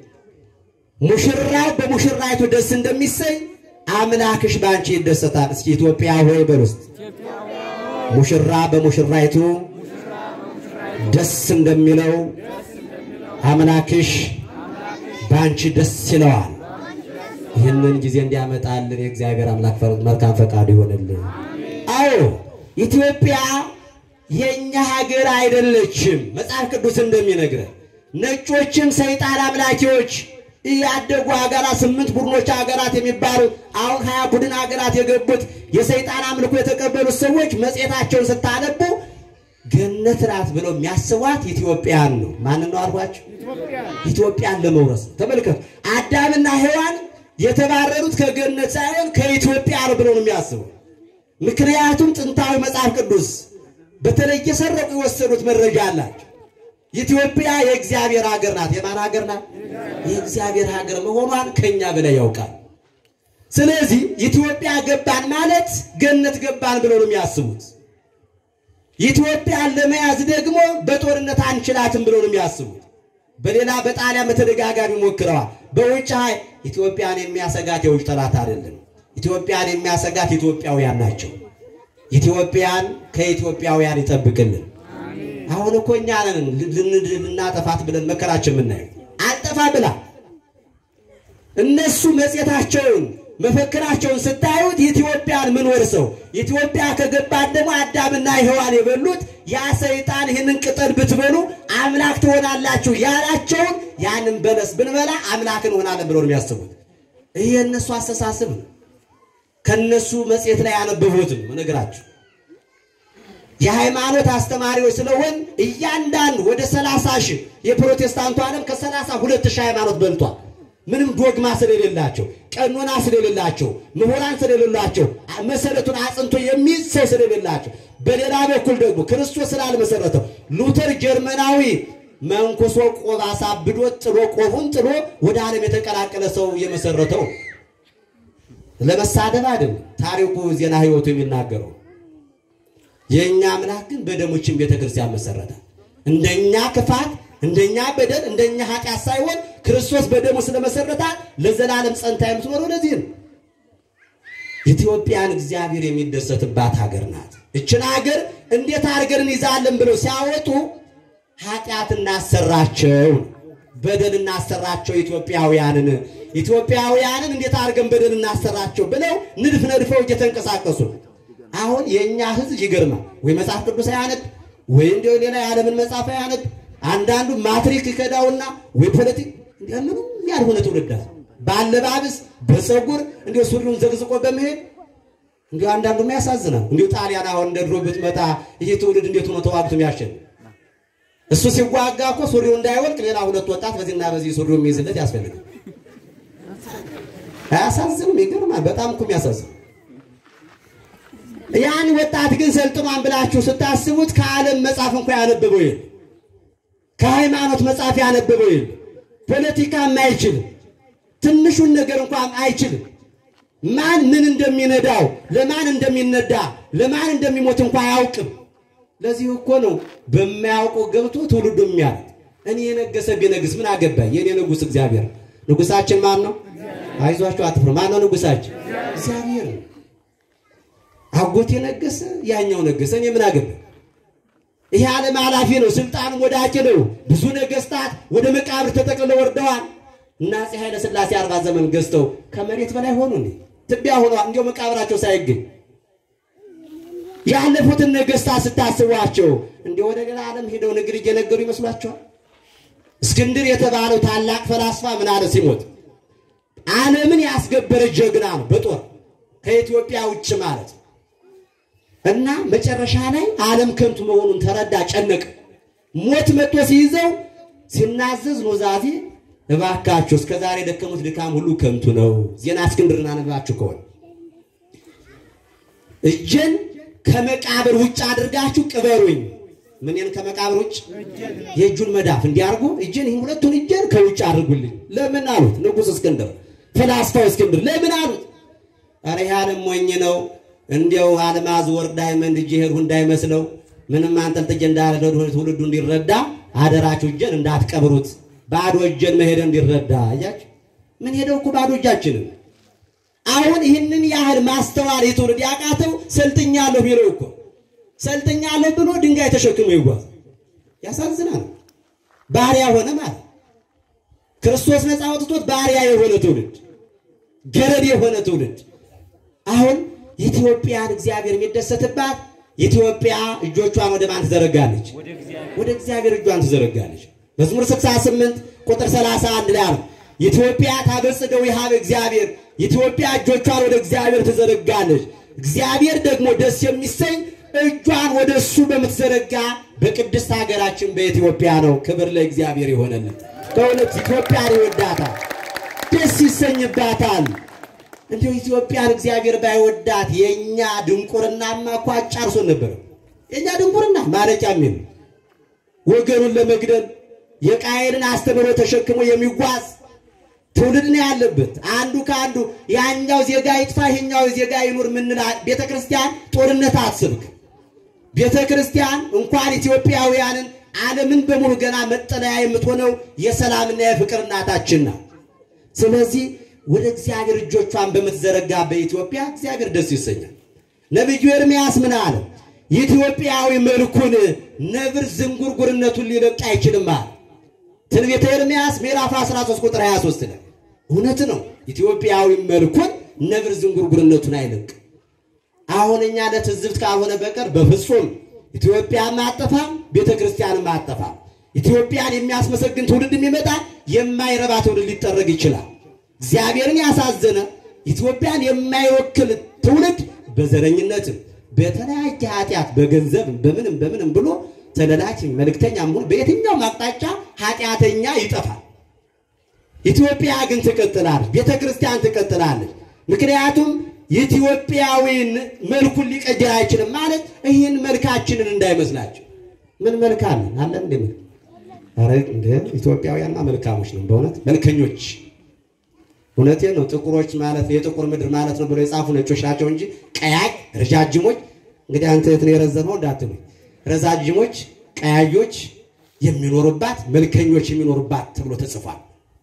ሙሽራው በሙሽራይቱ ደስ እንደሚሰኝ አምላክሽ በአንቺ ይደሰታል። እስኪ ኢትዮጵያ ሆይ በል ውስጥ ሙሽራ በሙሽራይቱ ደስ እንደሚለው አምላክሽ በአንቺ ደስ ይለዋል። ይህንን ጊዜ እንዲያመጣልን የእግዚአብሔር አምላክ መልካም ፈቃዱ ይሆንልን። አዎ ኢትዮጵያ የእኛ ሀገር አይደለችም። መጽሐፍ ቅዱስ እንደሚነግረን ነጮችም ሰይጣን አምላኪዎች ያደጉ ሀገራት ስምንት ቡድኖች ሀገራት የሚባሉ አሁን ሀያ ቡድን ሀገራት የገቡት የሰይጣን አምልኮ የተቀበሉት ሰዎች መጽሔታቸውን ስታነቡ ገነት ናት ብለው የሚያስቧት ኢትዮጵያን ነው። ማንን ነው አልኳቸው? ኢትዮጵያን ለመውረስ ነው። ተመልከቱ፣ አዳምና ሔዋን የተባረሩት ከገነት ሳይሆን ከኢትዮጵያ ነው ብለው ነው የሚያስቡ። ምክንያቱም ጥንታዊ መጽሐፍ ቅዱስ በተለይ የሰረቁ የወሰዱት መረጃ አላቸው። ኢትዮጵያ የእግዚአብሔር ሀገር ናት። የማን ሀገር ናት? የእግዚአብሔር ሀገር መሆኗን ከኛ በላይ ያውቃል። ስለዚህ ኢትዮጵያ ገባን ማለት ገነት ገባን ብለው ነው የሚያስቡት። ኢትዮጵያን ለመያዝ ደግሞ በጦርነት አንችላትም ብለው ነው የሚያስቡት። በሌላ በጣሊያን በተደጋጋሚ ሞክረዋል። በውጭ ኃይል ኢትዮጵያን የሚያሰጋት የውጭ ጠላት አይደለም። ኢትዮጵያን የሚያሰጋት ኢትዮጵያውያን ናቸው። ኢትዮጵያን ከኢትዮጵያውያን ይጠብቅልን። አሁን እኮ እኛ ነን ልናጠፋት ብለን መከራችን የምናየው አልጠፋ ብላ እነሱ መጽሔታቸውን መፈክራቸውን ስታዩት ኢትዮጵያን ምን ወርሰው ኢትዮጵያ ከገባን ደግሞ አዳምና ሔዋን የበሉት ያ ሰይጣን ይህንን ቅጠል ብትበሉ አምላክ ትሆናላችሁ ያላቸውን ያንን በለስ ብንበላ አምላክ እንሆናለን ብለው ነው የሚያስቡት። ይህ የእነሱ አስተሳሰብ ነው። ከነሱ መጽሔት ላይ ያነበቡትም ነገራችሁ የሃይማኖት አስተማሪዎች ስለሆን እያንዳንዱ ወደ ሰላሳ ሺህ የፕሮቴስታንቱ ዓለም ከሰላሳ ሁለት ሺህ ሃይማኖት በልቷል። ምንም ዶግማ ስለሌላቸው፣ ቀኖና ስለሌላቸው፣ ምሁራን ስለሌላቸው፣ መሰረቱን አጽንቶ የሚይዝ ሰው ስለሌላቸው፣ በሌላ በኩል ደግሞ ክርስቶስ ስላልመሰረተው ሉተር ጀርመናዊ መንኩሶ ቆብ አሳብዶ ጥሎ ቆቡን ጥሎ ወደ ዓለም የተቀላቀለ ሰው የመሰረተው ለመሳደብ አይደለም። ታሪኩ ዜና ሕይወቱ የሚናገረው የእኛ አምላክ ግን በደሞችን ቤተ ክርስቲያን መሰረተ። እንደኛ ክፋት፣ እንደኛ በደል፣ እንደኛ ኃጢአት ሳይሆን ክርስቶስ በደሙ ስለመሰረታት ለዘላለም ጸንታ የምትኖረው ለዚህ ነው። ኢትዮጵያን እግዚአብሔር የሚደሰትባት ሀገር ናት። እችን ሀገር እንዴት አድርገን እንይዛለን ብለው ሲያወጡ ኃጢአት እናሰራቸው፣ በደል እናሰራቸው ኢትዮጵያውያንን ኢትዮጵያውያንን እንዴት አድርገን በደል እናሰራቸው ብለው ንድፍ ነድፈው እየተንቀሳቀሱ ነው። አሁን የእኛ ህዝብ ይገርማል። ወይ መጽሐፍ ቅዱስ አያነብ ወይ እንደ ሌላ የዓለምን መጽሐፍ አያነብ። አንዳንዱ ማትሪክ ይከዳውና ወይ ፖለቲክ ምንም ያልሆነ ትውልድ አለ። በአለባበስ በፀጉር እንዲ ሱሪውን ዘግዝቆ በመሄድ እንዲ አንዳንዱም ያሳዝናል። እንዲሁ ጣሊያን አሁን እንደ ድሮ ብትመጣ ይህ ትውልድ እንዴት ሆኖ ተዋግቶ የሚያሸንፍ እሱ ሲዋጋ እኮ ሱሪው እንዳይወልቅ ሌላ ሁለት ወጣት በዚህና በዚህ ሱሪው የሚይዝለት ያስፈልጋል። አያሳዝንም? ይገርማል። በጣም እኮ የሚያሳዝን ያን ወጣት ግን ሰልጥኗን ብላችሁ ስታስቡት ከዓለም መጽሐፍ እንኳ ያነበበው የለም። ከሃይማኖት መጽሐፍ ያነበበው የለም። ፖለቲካም አይችልም። ትንሹን ነገር እንኳን አይችልም። ማን ምን እንደሚነዳው፣ ለማን እንደሚነዳ፣ ለማን እንደሚሞት እንኳ አያውቅም። ለዚህ እኮ ነው በማያውቀው ገብቶ ትውልዱ የሚያልቅ። እኔ የነገሰ ቢነግስ ምን አገባኝ? የኔ ንጉሥ እግዚአብሔር። ንጉሳችን ማን ነው? አይዟችሁ አትፍሩ። ማን ነው ንጉሳችን? እግዚአብሔር ነው። አጎቴ ነገሰ፣ ያኛው ነገሰ፣ እኔ ምን አገባኝ? ይሄ ዓለም ኃላፊ ነው። ስልጣኑም ወዳቂ ነው። ብዙ ነገስታት ወደ መቃብር ተጠቅልለው ወርደዋል። እና አፄ ኃይለ ሥላሴ አርባ ዘመን ገዝተው ከመሬት በላይ ሆኑ እንዴ? ትቢያ ሆነዋል። እንዲያው መቃብራቸው ሳይገኝ ያለፉትን ነገስታት ስታስቧቸው እንዲህ ወደ ሌላ ዓለም ሄደው ንግር እየነገሩ ይመስሏቸዋል? እስክንድር የተባለው ታላቅ ፈላስፋ ምን አለ ሲሞት? ዓለምን ያስገበረ ጀግና ነው በጦር ከኢትዮጵያ ውጭ ማለት እና መጨረሻ ላይ ዓለም ከንቱ መሆኑን ተረዳ፣ ጨነቀ። ሞት መጥቶ ሲይዘው ሲናዘዝ ኑዛዜ እባካችሁ እስከ ዛሬ የደከሙት ድካም ሁሉ ከንቱ ነው። ዜና እስክንድርን አነባችሁ ከሆነ እጄን ከመቃብር ውጭ አድርጋችሁ ቅበሩኝ። ምንን ከመቃብር ውጭ? የእጁን መዳፍ እንዲያርጉ እጄን ይህን ሁለቱን እጄን ከውጭ አድርጉልኝ። ለምን አሉት ንጉሥ እስክንድር፣ ፈላስፋው እስክንድር ለምን አሉት? ኧረ ይህ ዓለም ሞኝ ነው እንዲያው አልማዝ ወርቅ ዳይመንድ እጄ ሄድሁ እንዳይመስለው ምንም አንጠልጥዬ እንዳለ ትውልዱ እንዲረዳ አደራችሁ እጄን እንዳትቀብሩት ባዶ እጄን መሄድ እንዲረዳ እያችሁ ምን ሄደው እኮ ባዶ እጃችንን አሁን ይህንን ያህል ማስተዋል የትውልድ ያቃተው ሰልጥኛለሁ ቢለው እኮ ሰልጥኛለሁ ብሎ ድንጋይ ተሸክሞ ይጓዝ ያሳዝናል። ባሪያ ሆነ ማለት ክርስቶስ ነፃ አውጥቶት ባሪያ የሆነ ትውልድ፣ ገረድ የሆነ ትውልድ። አሁን ኢትዮጵያን እግዚአብሔር የሚደሰትባት ኢትዮጵያ እጆቿን ወደ ማን ትዘረጋለች? ወደ እግዚአብሔር እጇን ትዘረጋለች። መዝሙር 68 ቁጥር 31 ላይ አለ ኢትዮጵያ ታበጽደው ይሃብ እግዚአብሔር ኢትዮጵያ እጆቿን ወደ እግዚአብሔር ትዘረጋለች። እግዚአብሔር ደግሞ ደስ የሚሰኝ እጇን ወደ እሱ በምትዘረጋ በቅድስት ሀገራችን በኢትዮጵያ ነው። ክብር ለእግዚአብሔር ይሆነልን። በእውነት ኢትዮጵያን ይወዳታል፣ ደስ ይሰኝባታል። እንዲሁ ኢትዮጵያን እግዚአብሔር ባይወዳት የእኛ ድንቁርናማ እኮ አጫርሶን ነበር። የእኛ ድንቁርና ማለቂያ የሚል ወገኑን ለመግደል የቃየልን አስተምህሮ ተሸክሞ የሚጓዝ ትውልድ ነው ያለበት። አንዱ ከአንዱ ያኛው ዜጋ ይጥፋ ይሄኛው ዜጋ ይኑር ምንላ ቤተ ክርስቲያን ጦርነት አትስብክ። ቤተ ክርስቲያን እንኳን ኢትዮጵያውያንን ዓለምን በሙሉ ገና መጠለያ የምትሆነው የሰላምና የፍቅር እናታችን ናት። ስለዚህ ወደ እግዚአብሔር እጆቿን በምትዘረጋ በኢትዮጵያ እግዚአብሔር ደስ ይሰኛል። ነቢዩ ኤርምያስ ምን አለ? ኢትዮጵያዊ መልኩን ነብር ዝንጉርጉርነቱን ሊለቅ አይችልም አለ። ትንቢተ ኤርምያስ ምዕራፍ 13 ቁጥር 23 ላይ እውነት ነው። ኢትዮጵያዊ መልኩን ነብር ዝንጉርጉርነቱን አይለቅ። አሁን እኛ ለትዝብት ካልሆነ በቀር በፍጹም ኢትዮጵያን ማጠፋም ቤተ ክርስቲያንን ማጠፋም ኢትዮጵያን የሚያስመሰግን ትውልድ የሚመጣ የማይረባ ትውልድ ሊጠረግ ይችላል። እግዚአብሔርን ያሳዘነ ኢትዮጵያን የማይወክል ትውልድ በዘረኝነትም በተለያየ ኃጢአት በገንዘብም በምንም በምንም ብሎ ተለላኪ መልእክተኛ መሆን በየትኛውም አቅጣጫ ኃጢአተኛ ይጠፋል። ኢትዮጵያ ግን ትቀጥላለች፣ ቤተ ክርስቲያን ትቀጥላለች። ምክንያቱም ኢትዮጵያዊን መልኩን ሊቀይር አይችልም ማለት ይህን መልካችንን እንዳይመስላቸው። ምን መልክ አለን አለን እንደ መልክ ኧረ እንደ ኢትዮጵያውያንማ መልካሞች ነው በእውነት መልከኞች። እውነቴን ነው። ጥቁሮች ማለት የጥቁር ምድር ማለት ነው ብሎ የጻፉ ነጮች ናቸው እንጂ ቀያይ ረጃጅሞች። እንግዲህ አንተ የት ነው የረዘመው እንዳትሉ ረዛጅሞች ቀያዮች የሚኖሩባት መልከኞች የሚኖሩባት ተብሎ ተጽፏል።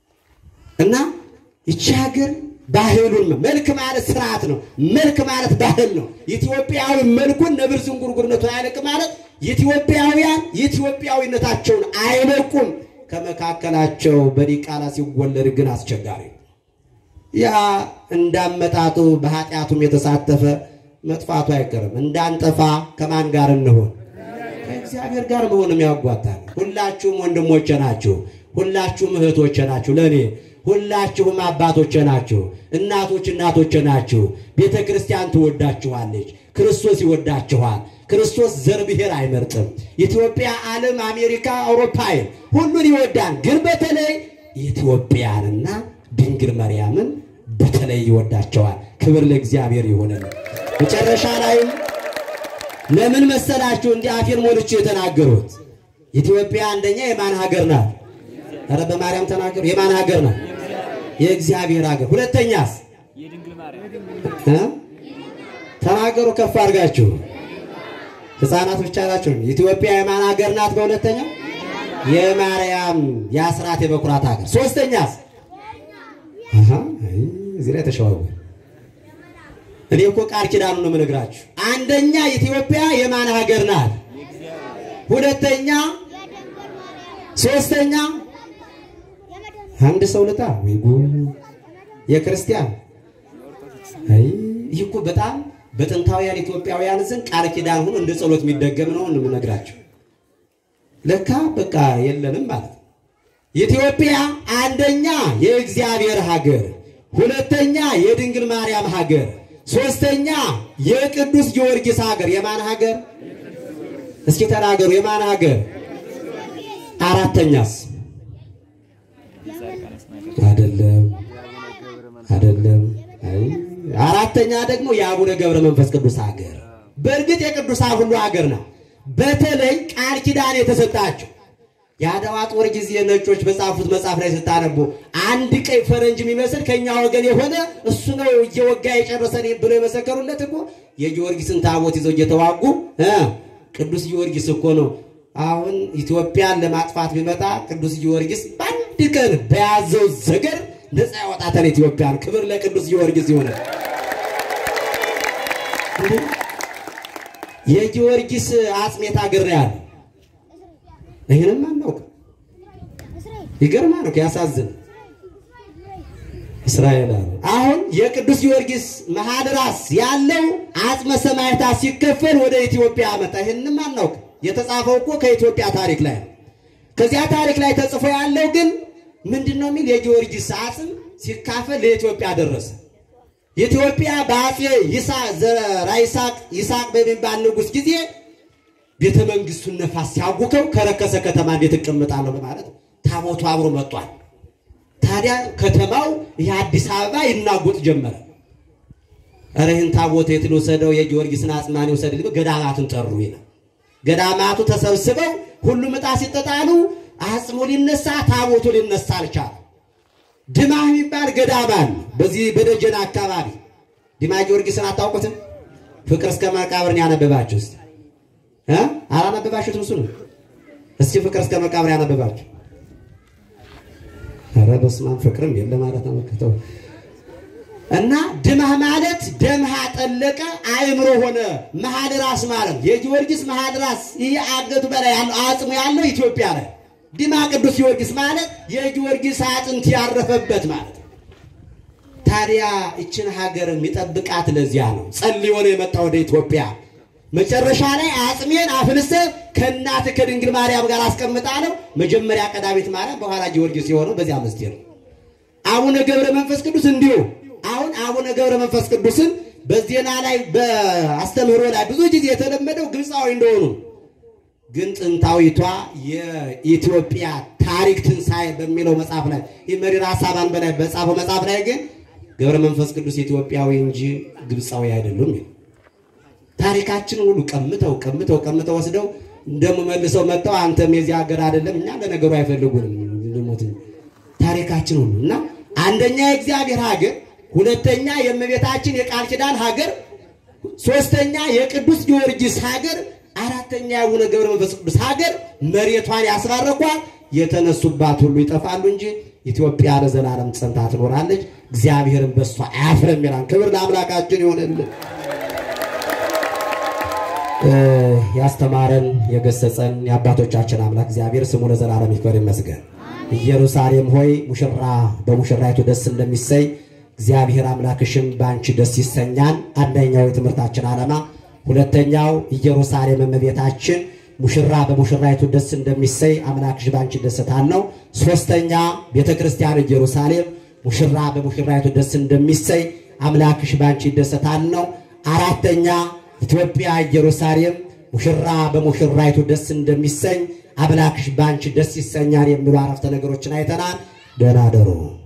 እና ይቺ ሀገር ባህሉን መልክ ማለት ስርዓት ነው። መልክ ማለት ባህል ነው። ኢትዮጵያዊ መልኩን ነብር ዝንጉርጉርነቱን አይለቅ ማለት ኢትዮጵያውያን ኢትዮጵያዊነታቸውን አይለቁም። ከመካከላቸው በዲቃላ ሲወለድ ግን አስቸጋሪ ነው። ያ እንዳመጣጡ በኃጢአቱም የተሳተፈ መጥፋቱ አይቀርም። እንዳንጠፋ ከማን ጋር እንሆን? ከእግዚአብሔር ጋር መሆንም ያጓታል። ሁላችሁም ወንድሞቼ ናችሁ። ሁላችሁም እህቶቼ ናችሁ ለእኔ ሁላችሁም አባቶቼ ናችሁ። እናቶች እናቶቼ ናችሁ። ቤተ ክርስቲያን ትወዳችኋለች። ክርስቶስ ይወዳችኋል። ክርስቶስ ዘር ብሔር አይመርጥም። ኢትዮጵያ፣ ዓለም፣ አሜሪካ፣ አውሮፓይን ሁሉን ይወዳል። ግን በተለይ ኢትዮጵያንና ድንግል ማርያምን በተለይ ይወዳቸዋል። ክብር ለእግዚአብሔር ይሁንን። መጨረሻ ላይም ለምን መሰላችሁ እንዲህ አፌን ሞልቼ የተናገሩት? ኢትዮጵያ አንደኛ የማን ሀገር ናት? ኧረ በማርያም ተናገሩ። የማን ሀገር ናት? የእግዚአብሔር ሀገር። ሁለተኛስ እ ተናገሩ ከፍ አድርጋችሁ። ሕፃናት ብቻ ናቸው። ኢትዮጵያ የማን ሀገር ናት? በሁለተኛ የማርያም የአስራት የበኩራት ሀገር። ሶስተኛስ አሃ አይ እዚህ ላይ ተሸዋወ እኔ እኮ ቃል ኪዳኑ ነው የምነግራችሁ። አንደኛ ኢትዮጵያ የማን ሀገር ናት? ሁለተኛ ሶስተኛ አንድ ሰው ልጣ ወይ ጉድ! የክርስቲያን አይ ይህ እኮ በጣም በጥንታውያን ኢትዮጵያውያን ዘንድ ቃል ኪዳን ሆኖ እንደ ጸሎት የሚደገም ነው የምነግራችሁ። ለካ በቃ የለንም ማለት ነው። ኢትዮጵያ አንደኛ የእግዚአብሔር ሀገር፣ ሁለተኛ የድንግል ማርያም ሀገር፣ ሶስተኛ የቅዱስ ጊዮርጊስ ሀገር። የማን ሀገር? እስኪ ተናገሩ። የማን ሀገር? አራተኛስ? አይደለም፣ አይደለም። አይ አራተኛ ደግሞ የአቡነ ገብረ መንፈስ ቅዱስ ሀገር። በእርግጥ የቅዱሳን ሁሉ ሀገር ናት። በተለይ ቃል ኪዳን የተሰጣቸው የአድዋ ጦር ጊዜ ነጮች በጻፉት መጽሐፍ ላይ ስታነቡ አንድ ቀይ ፈረንጅ የሚመስል ከኛ ወገን የሆነ እሱ ነው እየወጋ የጨረሰን ብሎ የመሰከሩለት እኮ የጊዮርጊስን ታቦት ይዘው እየተዋጉ እ ቅዱስ ጊዮርጊስ እኮ ነው። አሁን ኢትዮጵያን ለማጥፋት ቢመጣ ቅዱስ ጊዮርጊስ በአንድ ቀን በያዘው ዘገር ነፃ ያወጣታል ኢትዮጵያን። ክብር ለቅዱስ ጊዮርጊስ ይሆነ። የጊዮርጊስ አጽሜት አገር ነው ያለ ይህንም አናውቅም። ይገርማል ነው ያሳዝን። እስራኤል አለ አሁን የቅዱስ ጊዮርጊስ መሀል ራስ ያለው አጽመ ሰማዕታት ሲከፈል ወደ ኢትዮጵያ መጣ። ይህንም አናውቅም። የተጻፈው እኮ ከኢትዮጵያ ታሪክ ላይ ነው። ከዚያ ታሪክ ላይ ተጽፎ ያለው ግን ምንድን ነው የሚል የጊዮርጊስ አጽም ሲካፈል ለኢትዮጵያ ደረሰ። ኢትዮጵያ በአፄ ዘራ ይስሐቅ ይስሐቅ በሚባል ንጉሥ ጊዜ ቤተ መንግስቱን ነፋስ ሲያውከው ከረከሰ ከተማ እንዴት እቀምጣለሁ በማለት ታቦቱ አብሮ መጥቷል። ታዲያ ከተማው የአዲስ አበባ ይናጎጥ ጀመረ። ኧረ ይህን ታቦት የት ልውሰደው? የጊዮርጊስን አጽማን ይውሰድ። ገዳማቱን ጠሩ ይላል። ገዳማቱ ተሰብስበው ሁሉም ዕጣ ሲጠጣሉ አጽሙ ሊነሳ ታቦቱ ሊነሳ አልቻለም። ድማ የሚባል ገዳም አለ በዚህ በደጀን አካባቢ። ድማ ጊዮርጊስን አታውቁትም? ፍቅር እስከ መቃብርን ያነበባችሁ እስቲ እ አላነበባችሁትም? እሱ ነው። እስኪ ፍቅር እስከ መቃብር ያነበባችሁ። ኧረ በስመ አብ ፍቅርም የለ ማለት ነው። መከተው እና ድማህ ማለት ደምሃ ጠለቀ አእምሮ ሆነ መሀል ራስ ማለት የጊዮርጊስ መሀል ራስ ይህ አገቱ በላይ ያለው አጽሙ ያለው ኢትዮጵያ ላይ ዲማ ቅዱስ ጊዮርጊስ ማለት የጊዮርጊስ አጥንት ያረፈበት ማለት ነው። ታዲያ ይችን ሀገር የሚጠብቃት ለዚያ ነው። ጸልዮ ነው የመጣ ወደ ኢትዮጵያ። መጨረሻ ላይ አጽሜን አፍልሰ ከእናት ከድንግል ማርያም ጋር አስቀምጣለሁ። መጀመሪያ ቀዳሚት ማርያም፣ በኋላ ጊዮርጊስ የሆነው በዚያ ምስጢር ነው። አቡነ ገብረ መንፈስ ቅዱስ እንዲሁ አሁን አቡነ ገብረ መንፈስ ቅዱስን በዜና ላይ በአስተምህሮ ላይ ብዙ ጊዜ የተለመደው ግብፃዊ እንደሆኑ ግን ጥንታዊቷ የኢትዮጵያ ታሪክ ትንሣኤ በሚለው መጽሐፍ ላይ ይህ መሪር ሀሳባን በላይ በጻፈው መጽሐፍ ላይ ግን ገብረ መንፈስ ቅዱስ ኢትዮጵያዊ እንጂ ግብፃዊ አይደሉም። ታሪካችንን ሁሉ ቀምተው ቀምተው ቀምተው ወስደው እንደሞ መልሰው መጥተው አንተም የዚህ ሀገር አይደለም እኛ ለነገሩ አይፈልጉንም ልሞት ታሪካችን ሁሉ እና አንደኛ የእግዚአብሔር ሀገር፣ ሁለተኛ የእመቤታችን የቃል ኪዳን ሀገር፣ ሶስተኛ የቅዱስ ጊዮርጊስ ሀገር አራተኛ የአቡነ ገብረ መንፈስ ቅዱስ ሀገር መሬቷን ያስባረኳል። የተነሱባት ሁሉ ይጠፋሉ እንጂ ኢትዮጵያ ለዘላለም ጸንታ ትኖራለች። እግዚአብሔርን በሷ አያፍርም ይላል። ክብር ለአምላካችን ይሆንልን። ያስተማረን የገሰጸን የአባቶቻችን አምላክ እግዚአብሔር ስሙ ለዘላለም ይክበር ይመስገን። ኢየሩሳሌም ሆይ ሙሽራ በሙሽራይቱ ደስ እንደሚሰይ እግዚአብሔር አምላክሽም በአንቺ ደስ ይሰኛል። አንደኛው የትምህርታችን ዓላማ። ሁለተኛው ኢየሩሳሌም እመቤታችን ሙሽራ በሙሽራይቱ ደስ እንደሚሰይ አምላክሽ በአንቺ ደስታል ነው። ሶስተኛ ቤተ ክርስቲያን ኢየሩሳሌም ሙሽራ በሙሽራይቱ ደስ እንደሚሰይ አምላክሽ በአንቺ ደስታል ነው። አራተኛ ኢትዮጵያ ኢየሩሳሌም ሙሽራ በሙሽራይቱ ደስ እንደሚሰኝ አምላክሽ በአንቺ ደስ ይሰኛል የሚሉ አረፍተ ነገሮችን አይተናል። ደህና ደሩ።